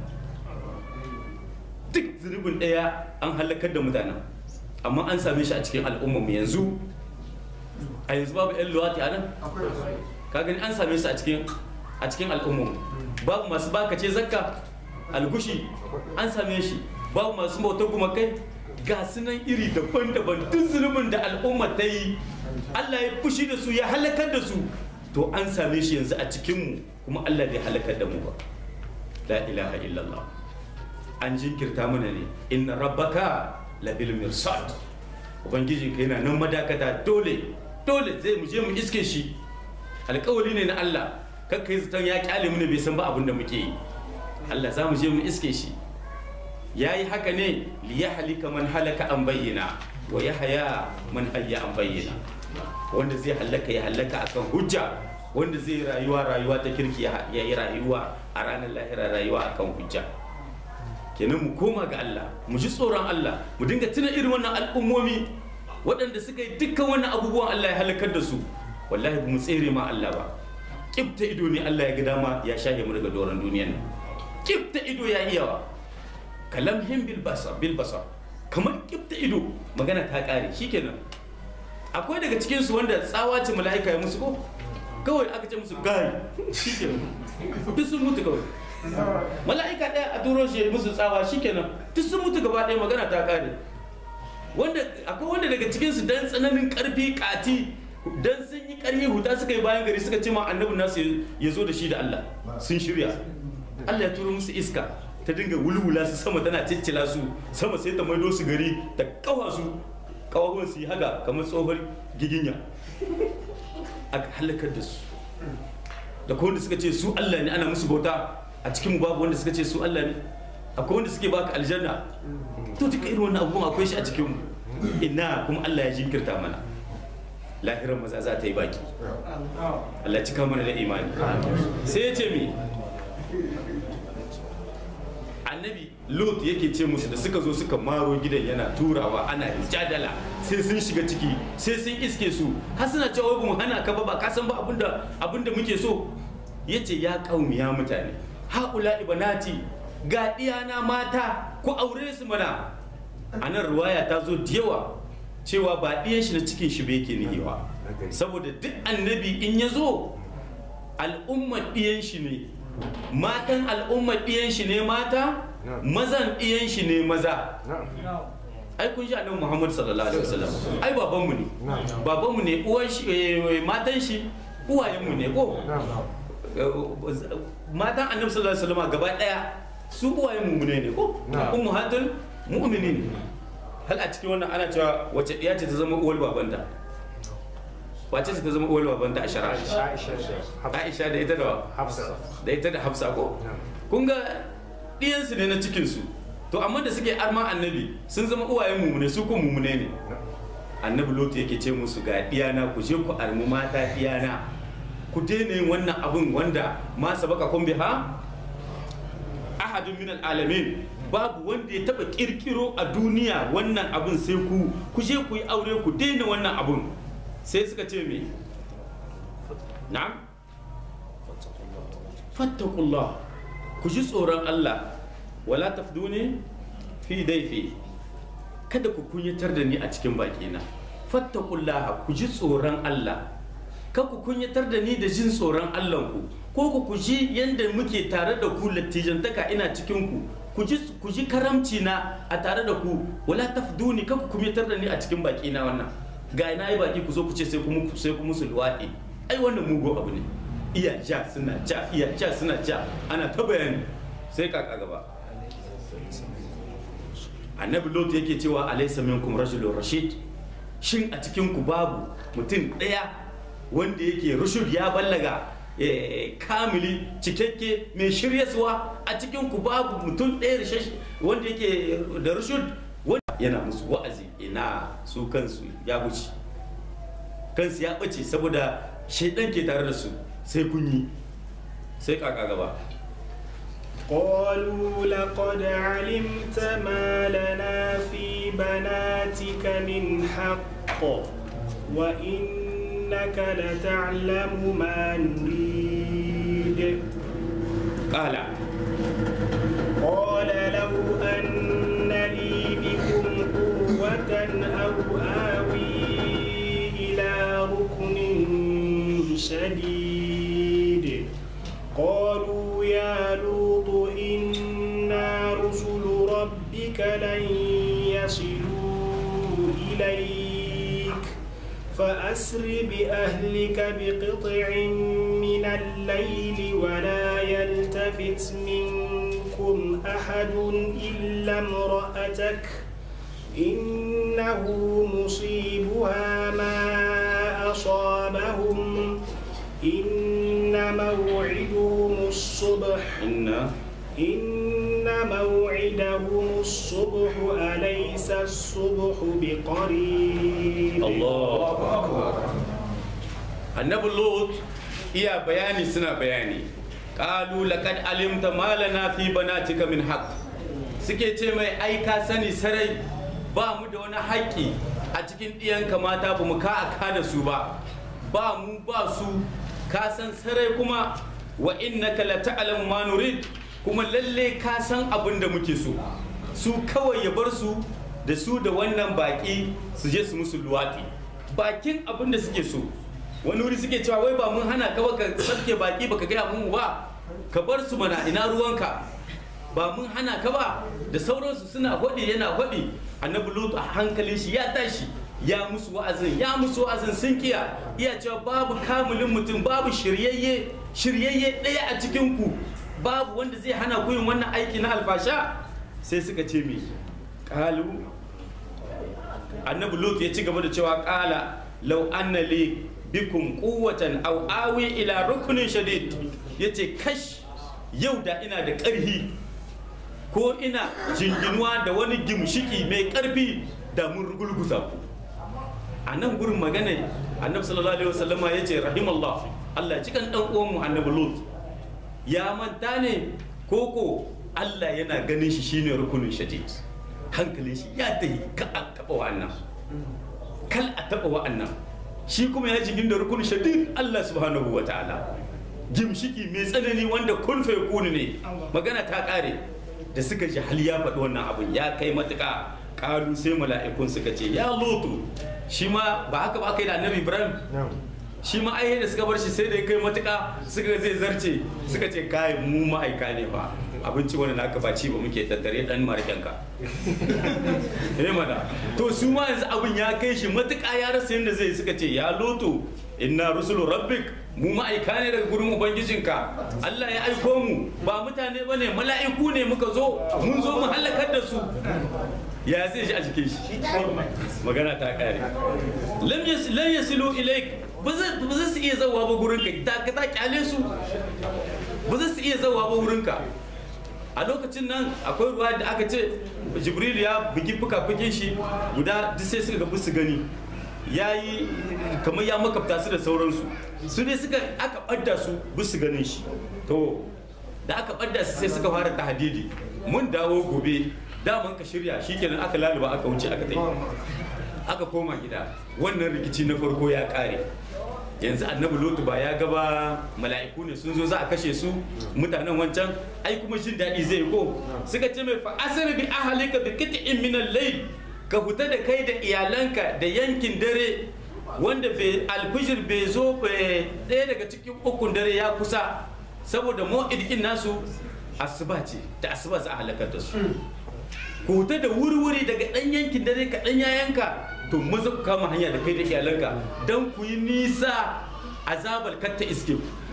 duk zunubin ɗaya an halakar da mutanen amma an same shi a cikin al'ummarmu yanzu a yanzu babu 'yan luwati a nan ka gani an same su a cikin a cikin al'ummarmu babu masu bakace zakka algushi an same shi babu masu bautar gumakai ga sunan iri daban-daban duk zunubin da al'umma ta yi Allah ya fushi da su ya halakar da su to an same shi yanzu a cikinmu kuma Allah bai halakar da mu ba la ilaha illallah an jinkirta mana ne inna rabbaka la bil mirsad ubangijin ka yana nan madakata dole dole zai mu je mu iske shi alkawari ne na Allah kakka yi zaton ya kyale mu ne bai san ba abin da muke yi Allah za mu je mu iske shi ya yi haka ne liya halika man halaka an bayyana wa ya haya man hayya an bayyana wanda zai halaka ya halaka akan hujja wanda zai rayuwa rayuwa ta kirki ya yi rayuwa a ranar lahira rayuwa akan hujja kenan mu koma ga Allah mu ji tsoron Allah mu dinga tuna irin wannan al'ummomi waɗanda suka yi dukkan wannan abubuwan Allah ya halakar da su wallahi ba mu tsere ma Allah ba kibta ido ne Allah ya ga dama ya shahe mu daga doron duniyan nan kibta ido ya iyawa kalamhim bil basar bil basar kamar kibta ido magana ta kare shikenan akwai daga cikin su wanda tsawa ce mala'ika ya musu ko kawai aka ce musu gai shikenan duk sun mutu kawai mala'ika ɗaya a turo shi musu tsawa shikenan duk sun mutu gaba ɗaya magana ta kare wanda akwai wanda daga cikin su dan tsananin karfi kati dan sun yi karfi huta suka yi bayan gari suka ce ma annabi nasu ya zo da shi da Allah sun shirya Allah ya turo musu iska ta dinga wulwula su sama tana ciccila su sama sai ta maido su gari ta kawa su kawawan su yi haka kamar tsohon giginya a halakar da su da kuma wanda suka ce su Allah ne ana musu bauta a cikin mu babu wanda suka ce su Allah ne akwai wanda suke baka aljanna to duka irin wannan abubuwan akwai shi a cikin mu ina kuma Allah ya jinkirta mana lahirar maza za ta yi baki Allah cika mana da imani sai ya ce mi annabi lot yake ce musu da suka zo suka maro gidan yana turawa ana jadala sai sun shiga ciki sai sun iske su har suna cewa ba mu hana ka ba ba ka san ba abinda abinda muke so yace ya kaumi ya mutane haula ibanati ga diyana mata ku aure su mana anan ruwaya ta zo da yawa cewa ba ɗiyan shi na cikin shi bai ke nihewa saboda duk annabi in ya zo al'ummar ɗiyan shi ne matan al'ummar ɗiyan shi ne mata mazan ɗiyan shi ne maza ai kun sha annabi Muhammad sallallahu alaihi wasallam ai babanmu ne babanmu ne uwan shi matan shi uwayenmu ne ko matan annabi sallallahu alaihi wasallam gaba daya su uwayenmu ne ne ko ummahatul mu'minin hal a cikin wannan ana cewa wace ɗiya ce ta zama uwar babanta wace ce ta zama uwar babanta a shari'a Aisha da ita da da ita da Hafsa ko kun ga ɗiyansu ne na cikinsu to amma da suke arma annabi sun zama uwayen mumune su ko mumune ne annabi lotu yake ce musu ga diyana ku je ku armi mata diyana ku daina yin wannan abun wanda ma sabaka kun biha ahadun min alamin babu wanda ya taba kirkiro a duniya wannan abun sai ku ku je ku yi aure ku daina wannan abun sai suka ce me na'am fattakullah ku ji tsoron Allah wala tafduni fi daifi kada ku kunyatar da ni a cikin bakina fattakullaha ku ji tsoron Allah ka ku kunyatar da ni da jin tsoron Allah ku ko ku ku ji yanda muke tare da ku lattijantaka ina cikin ku ku ji ku ji karamci na a tare da ku wala tafduni ka ku kunyatar da ni a cikin bakina wannan ga na yi baki ku zo ku ce sai ku sai ku musu luwaɗi ai wannan mugu abu ne iya ja suna ja iya ja suna ja ana ta bayani sai kaka gaba annabi lot yake cewa alaysa minkum rajulun rashid shin a cikin ku babu mutum ɗaya wanda yake rushud ya ballaga eh, kamili cikakke mai shiryaswa a cikin ku babu mutum ɗaya rishash- wanda yake da rushud wanda yana musu wa'azi ina su kansu ya wuce kansu ya ɓace saboda shaidan ke tare da su sai kun yi sai kaka gaba قالوا لقد علمت ما لنا في بناتك من حق وإنك لتعلم ما نريد kala قال لو أن لي بكم قوة أو آوي إلى ركن شديد قالوا يا لوط إنا رسل ربك لن يصلوا إليك فأسر بأهلك بقطع من الليل ولا يلتفت منكم أحد إلا امرأتك إنه مصيبها ما أصابهم إن موعدهم الصبح inna إن موعدهم الصبح أليس الصبح بقريب Allahu akbar annabi lot iya bayani suna bayani qalu laqad alimta ma lana fi banatika min haqq suke ce mai ai ka sani sarai ba mu da wani haƙƙi a cikin ɗiyanka mata ba mu ka aka da su ba ba mu ba su ka san sarai kuma wa innaka la ta'lamu ma nurid kuma lalle ka san abin da muke so su kawai ya bar su da su da wannan baki su je su musu luwaɗi bakin abin da suke so wani wuri suke cewa wai ba mun hana ka ba ka sabke baki baka gaya mun ba ka bar su mana ina ruwanka ba mun hana ka ba da sauransu suna hwaɗi yana hwaɗi annabi lutu a hankalin shi ya tashi ya musu wa'azin ya musu wa'azin sun kiya iya cewa babu kamulin mutum babu shiryayye shiryayye ɗaya a cikin ku babu wanda zai hana ku yin wannan aiki na alfasha sai suka ce me kalu annabi lut ya ci gaba da cewa kala law anna li bikum quwwatan aw awi ila rukunin shadid yace kash yau da ina da ƙarfi ko ina jinginuwa da wani gimshiki mai ƙarfi da mun rugulguza ku a nan gurin magana annabi sallallahu alaihi wasallama yace rahimallah Allah cikan dan uwan mu annabi lut ya manta ne koko Allah yana ganin shi shine rukunin shadid hankalin shi ya tahi ka a taɓa wa'annan kal a taɓa wa'annan shi kuma ya jigin da rukunin shadid Allah subhanahu wa ta'ala gimshiki mai tsanani wanda kun fa yakunu ne magana ta ƙare da suka ji hal ya faɗi wannan abun ya kai matuƙa ƙalu sai mala'ikun suka ce ya lutu shi ma ba haka ba aka yi da annabi ibrahim shi ma ai da suka bar shi sai da ya kai matuƙa suka zai zarce suka ce kai mu ma'aika ne ba abinci wani naka ba ci ba muke tattare dan markenka eh mana to su ma yanzu abin ya kai shi matuƙa ya rasa yadda zai suka ce ya loto inna rusulu rabbik mu ma'aika ne daga gurin ubangijinka Allah ya aiko mu ba mutane ba ne mala'iku ne muka zo mun zo mu halakar da su ya zai shi a jikin shi magana ta kare lam yas- lam yasilu ilaik ba za ba za su iya zawa ba gurinka ta ka ta kyale su ba za su iya zawa ba gurinka a lokacin nan akwai ruwa da aka ce jibril ya bugi fuka-fukin shi guda duk sai suka ga su gani ya yi kamar ya makabta su da sauransu su ne suka aka ɓadda su bisu ganin shi to da aka ɓadda su sai suka fara tahadidi mun dawo gobe daman ka shirya shikenan aka laluba aka wuce aka tai aka koma gida wannan rikici na farko ya kare yanzu annabi lotu ba ya gaba mala'iku ne sun zo za a kashe su mutanen wancan ai kuma jin daɗi zai ko suka ce mai fa asir bi ahalika bi qit'in min al-layl ka fita da kai da iyalanka da yankin dare wanda bai alfijir bai zo bai ɗaya daga cikin ukun dare ya kusa saboda mu'idin nasu asuba ce da asuba za a halakar da su ku fita da wuri-wuri daga ɗan yankin dare ka ɗan yayanka to maza ku kama hanya da kai da iyalanka don ku yi nisa azabar katta iske ku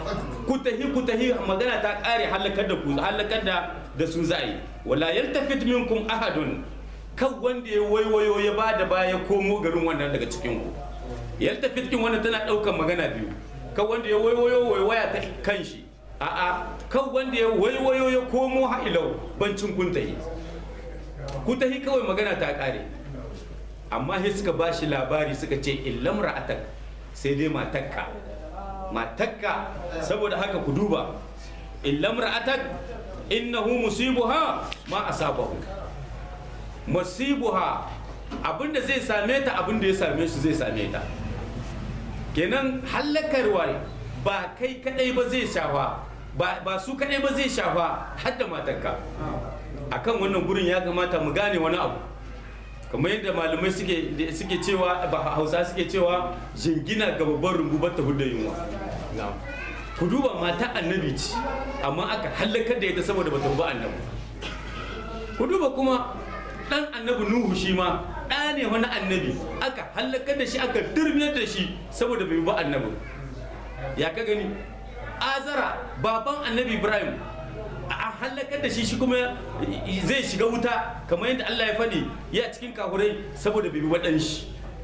ku tahi ku tahi magana ta kare halakar da ku halakar da da su za a yi wala yaltafit minkum ahadun kan wanda ya waiwayo ya ba da baya komo garin wannan daga cikin ku yaltafit kin wannan tana daukan magana biyu kan wanda ya waiwayo waiwaya ta kan shi a'a kan wanda ya waiwayo ya komo ha'ilau bancin kun tahi ku tahi kawai magana ta kare amma sai suka ba shi labari suka ce illam ra'atak sai dai matakka matakka saboda haka ku duba illam ra'atak innahu musibuha ma asabahu musibuha abinda zai same ta abinda ya same su zai same ta kenan hallakarwa ba kai kadai ba zai shafa ba su kadai ba zai shafa har da matakka akan wannan gurin ya kamata mu gane wani abu kamar yadda malamai suke suke cewa ba hausa suke cewa jingina ga babban rumbu ta hudda yunwa ku duba mata annabi ce amma aka hallakar da ita saboda bata ba annabi ku duba kuma dan annabi nuhu shi ma ɗa ne wani annabi aka hallakar da shi aka durmiyar da shi saboda bai ba annabi ya ka gani azara baban annabi ibrahim a halakar da shi shi kuma zai shiga wuta kamar yadda Allah ya faɗi ya cikin kafurai saboda bai bi waɗan shi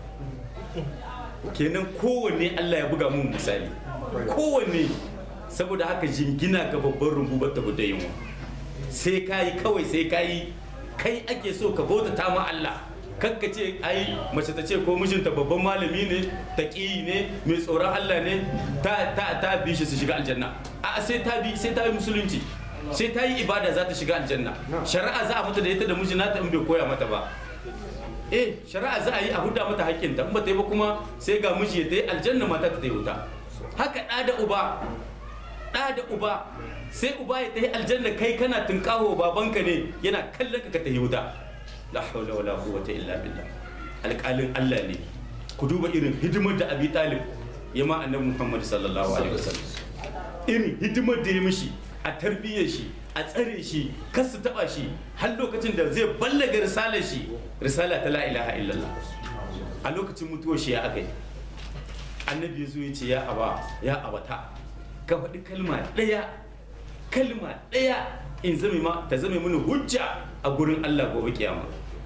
kenan kowanne Allah ya buga mun misali kowanne saboda haka jingina ga babban rumbu bata guda yunwa sai kayi kawai sai kayi kai ake so ka bauta ta ma Allah kanka ce ai mace ta ce ko mijinta babban malami ne taƙi ne mai tsoron Allah ne ta ta ta bi shi su shiga aljanna a sai ta bi sai ta yi musulunci sai ta yi ibada za ta shiga aljanna shari'a za a mata da ita da mijina ta in bai koya mata ba eh shari'a za a yi a huda mata haƙƙinta in ba ta yi ba kuma sai ga miji ya ta yi aljanna mata ta yi wuta haka ɗa da uba ɗa da uba sai uba ya ta yi aljanna kai kana tunƙaho babanka ne yana kallon ka ka ta yi wuta la hawla wala quwwata illa billah alƙalin Allah ne ku duba irin hidimar da Abi Talib ya ma annabi Muhammad sallallahu alaihi wasallam irin hidimar da ya mishi a tarbiyyar shi a tsare shi kar su taba shi har lokacin da zai ballaga risalar shi risala ta la ilaha illallah a lokacin mutuwar shi ya aka yi annabi ya zo ya ce ya aba ya abata ka faɗi kalma ɗaya kalma ɗaya in zame ma ta zame mini hujja a gurin Allah gobe kiyama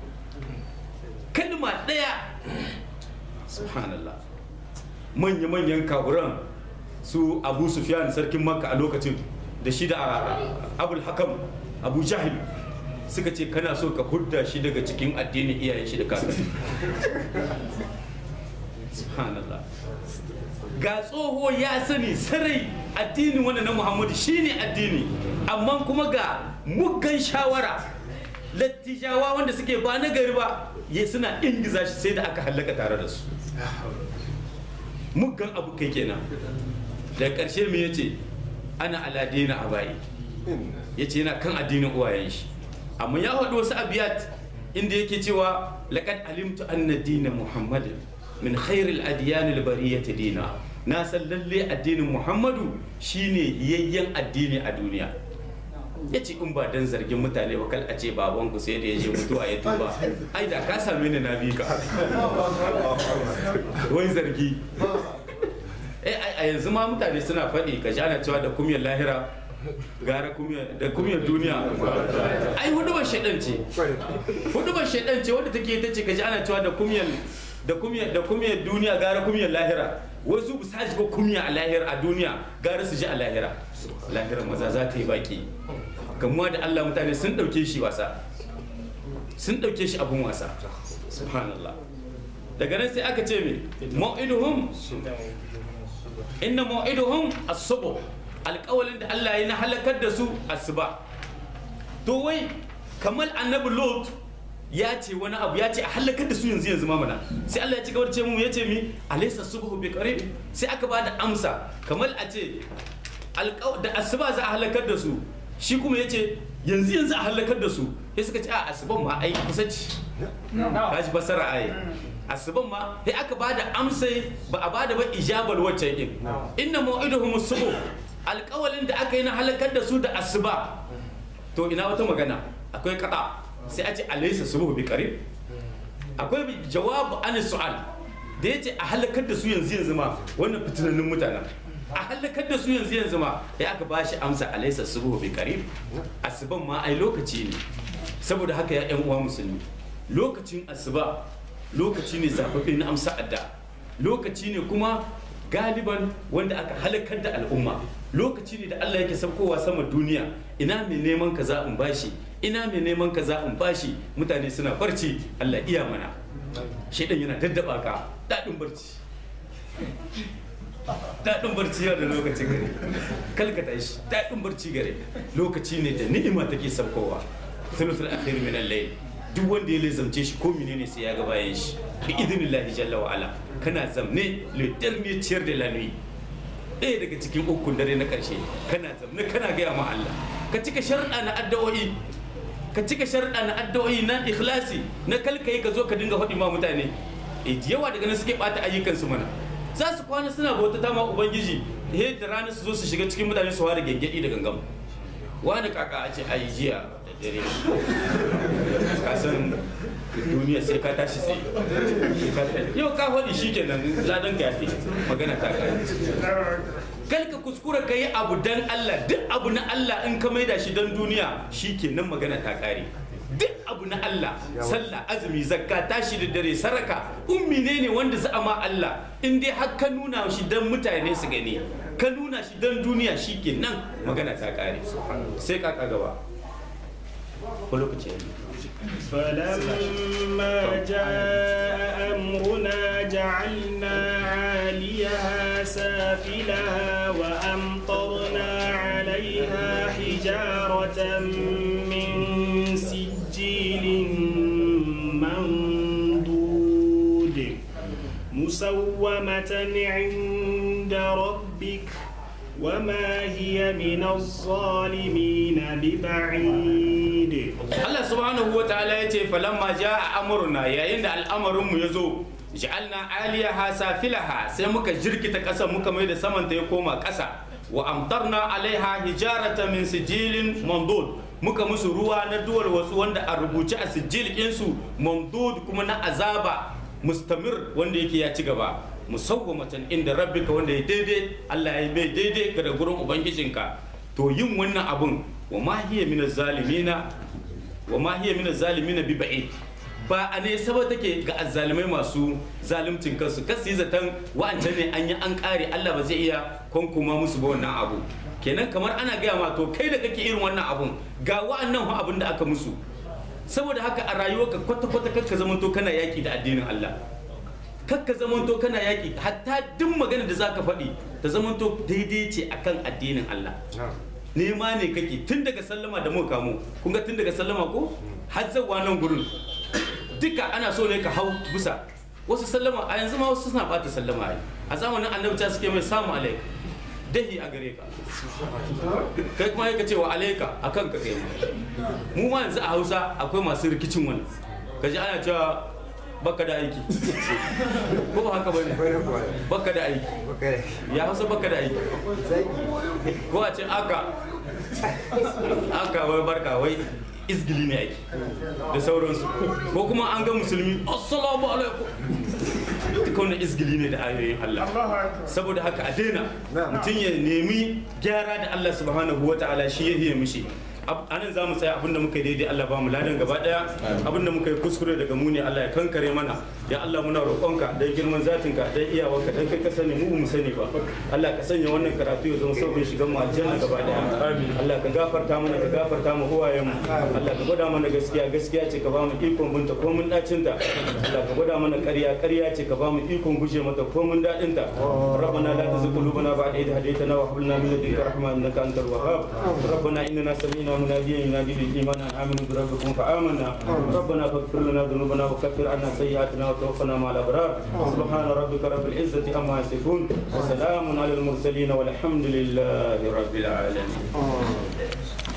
kalma ɗaya subhanallah manya-manyan kaburan su abu sufyan sarkin makka a lokacin da shi da abul hakam abu jahil suka ce kana so ka hudda shi daga cikin addinin iyayen shi da kakanni subhanallah ga tsoho ya sani sarai addinin wanda na muhammadu shine addini amma kuma ga muggan shawara lattijawa wanda suke ba na gari ba ya suna ingiza shi sai da aka hallaka tare da su muggan abu kai kenan da ƙarshe me yace ana aladina a bayi yace yana kan addinin uwayen shi amma ya faɗi wasu abiyat inda yake cewa laqad alimtu anna dina muhammadin min khairil adyan al bariyati dina na san lalle addinin muhammadu shine yayyen addini a duniya ya ce in ba dan zargin mutane ba kal a ce baban ku sai da ya je mutuwa ya tuba ai da ka same ni na bi ka wai zargi eh a yanzu ma mutane suna faɗi ka ji ana cewa da kumiyar lahira gara da kumiyar duniya ai hudubar shaidan ce hudubar shaidan ce wadda take ta ce ka ji ana cewa da kumiyar da kumiyar da kumiyar duniya gara kumiyar lahira wasu bu sa ba kumiya a lahira a duniya gara su ji a lahira lahira maza za ta yi baki kamuwa da Allah mutane sun dauke shi wasa sun dauke shi abun wasa subhanallah daga nan sai aka ce me mau'iduhum inna mau'iduhum as-subh alƙawalin da Allah ya na halakar da su asuba to wai kamal annabi lot ya ce wani abu ya ce a halakar da su yanzu yanzu mamana sai Allah ya ci gaba da ce mu ya ce mi alaysa subhu bi qarib sai aka ba da amsa kamal a ce da asuba za a halakar da su shi kuma ya ce yanzu yanzu a halakar da su sai suka ce a asuban ma ai kusa ce ka ji basara ai asuban ma sai aka ba da amsa ba a ba da ba ijabal wacce din inna mau'iduhum subuh alƙawalin da aka yi na halakar da su da asuba to ina wata magana akwai kada sai a ce alaysa subuh bi qarib akwai jawabu an su'al da yace a halakar da su yanzu yanzu ma wannan fitinannun mutanen a halakar da su yanzu yanzu ma ya aka ba shi amsa alaisa subuhu bi qarib asuban ma ai lokaci ne saboda haka ya yan uwa musulmi lokacin asuba lokaci ne zababbe na amsa adda lokaci ne kuma galiban wanda aka halakar da al'umma lokaci ne da Allah yake saukowa sama duniya ina mai neman kaza in bashi ina mai neman kaza in bashi mutane suna barci Allah iya mana shaidan yana daddaba ka daɗin barci daɗin barci yau da lokaci gare kalkata shi daɗin barci gare lokaci ne da ni'ima take saukowa thuluthul akhir min al-layl duk wanda ya lizamce shi ko menene sai ya ga bayan shi bi idnillahi jalla wa ala kana zamne le dernier tiers de la nuit ɗaya daga cikin ukun dare na ƙarshe kana zamne kana gaya ma Allah ka cika sharɗa na addu'o'i ka cika sharɗa na addu'o'i na ikhlasi na kalkai ka zo ka dinga faɗi ma mutane e yawa daga nan suke ɓata ayyukansu mana za su kwana suna bauta ma ubangiji he da rana su zo su shiga cikin mutane su fara gengedi da gangam wani kaka a ce ayi jiya da dare ka san duniya sai ka tashi sai yau ka faɗi shi kenan ladan ka yafi magana ta kare kal ka kuskura ka yi abu dan Allah duk abu na Allah in ka maida shi dan duniya shi kenan magana ta kare duk abu na Allah sallah azumi zakka tashi da dare saraka ummi ne ne wanda za a ma Allah in dai har ka nuna shi dan mutane su gani ka nuna shi dan duniya shi kenan magana ta kare sai ka gaba ko lokaci فلما جاء أمرنا جعلنا عاليها سافلها وأمطرنا عليها حجارة من سجيل منضود مسومة عند ربك وما هي من الظالمين ببعيد Allah subhanahu wa ta'ala ya ce falamma a amurna yayin da al'amarinmu ya zo ja'alna aliyaha safilaha sai muka jirkita ƙasa muka mai da samanta ya koma ƙasa wa amtarna alaiha hijarata min sijilin mandud muka musu ruwa na duwar wasu wanda a rubuce a sijil ɗinsu mandud kuma na azaba mustamir wanda yake ya ci gaba musawwamatan inda rabbika wanda ya daidai Allah ya bai daidai ga da gurin ubangijinka to yin wannan abun wa ma hiya min zalimina wa ma hiya min zalimina bi ba'id ba a ne saba take ga azzalimai masu zalimcin kansu kasu yi zaton wa'ancan ne an yi an kare Allah ba zai iya kwankuma musu ba wannan abu kenan kamar ana gaya ma to kai da kake irin wannan abun ga wa'annan fa abin da aka musu saboda haka a rayuwarka kwata-kwata kakka zamanto kana yaki da addinin Allah kakka zamanto kana yaki hatta duk magana da zaka faɗi ta zamanto daidai ce akan addinin Allah nema ne kake tun daga sallama da muka kamo kun ga tun daga sallama ko har zawa nan gurin duka ana so ne ka hau bisa wasu sallama a yanzu ma wasu suna bata sallama ai a zamanin annabta suke mai samu alaika dahi a gare ka kai kuma ka ce wa alaika a kan ka kai mu ma yanzu a hausa akwai masu rikicin wani ka ji ana cewa baka da aiki ko ba haka bane baka da aiki ya hausa baka da aiki ko a ce aka aka wai barka wai izgili ne aiki da sauransu ko kuma an ga musulmi assalamu alaikum duka wannan izgili ne da ayoyin Allah saboda haka a daina mutum ya nemi gyara da Allah subhanahu wa ta'ala shi ya hiye mishi anan za mu tsaya abinda muka yi daidai Allah ba mu ladan gaba daya abinda muka yi kuskure daga mu ne Allah ya kankare mana ya Allah muna roƙonka dan girman zatinka dan iyawarka dan kai ka sani mu mu sani ba Allah ka sanya wannan karatu ya zama sauƙin shigan mu aljanna gaba daya Allah ka gafarta mana ka gafarta mu huwayen mu Allah ka gwada mana gaskiya gaskiya ce ka ba mu ikon binta ko mun dacin ta Allah ka gwada mana ƙarya ƙarya ce ka ba mu ikon guje mata ko mun dadin ta ربنا لا تزغ قلوبنا بعد إذ هديتنا وهب لنا من لدنك رحمة إنك أنت الوهاب ربنا إننا سمعنا مناديا ينادي للإيمان أن آمنوا بربكم فآمنا ربنا فاغفر لنا ذنوبنا وكفر عنا سيئاتنا وتوفنا مع الأبرار سبحان ربك رب العزة عما يصفون وسلام على المرسلين والحمد لله رب العالمين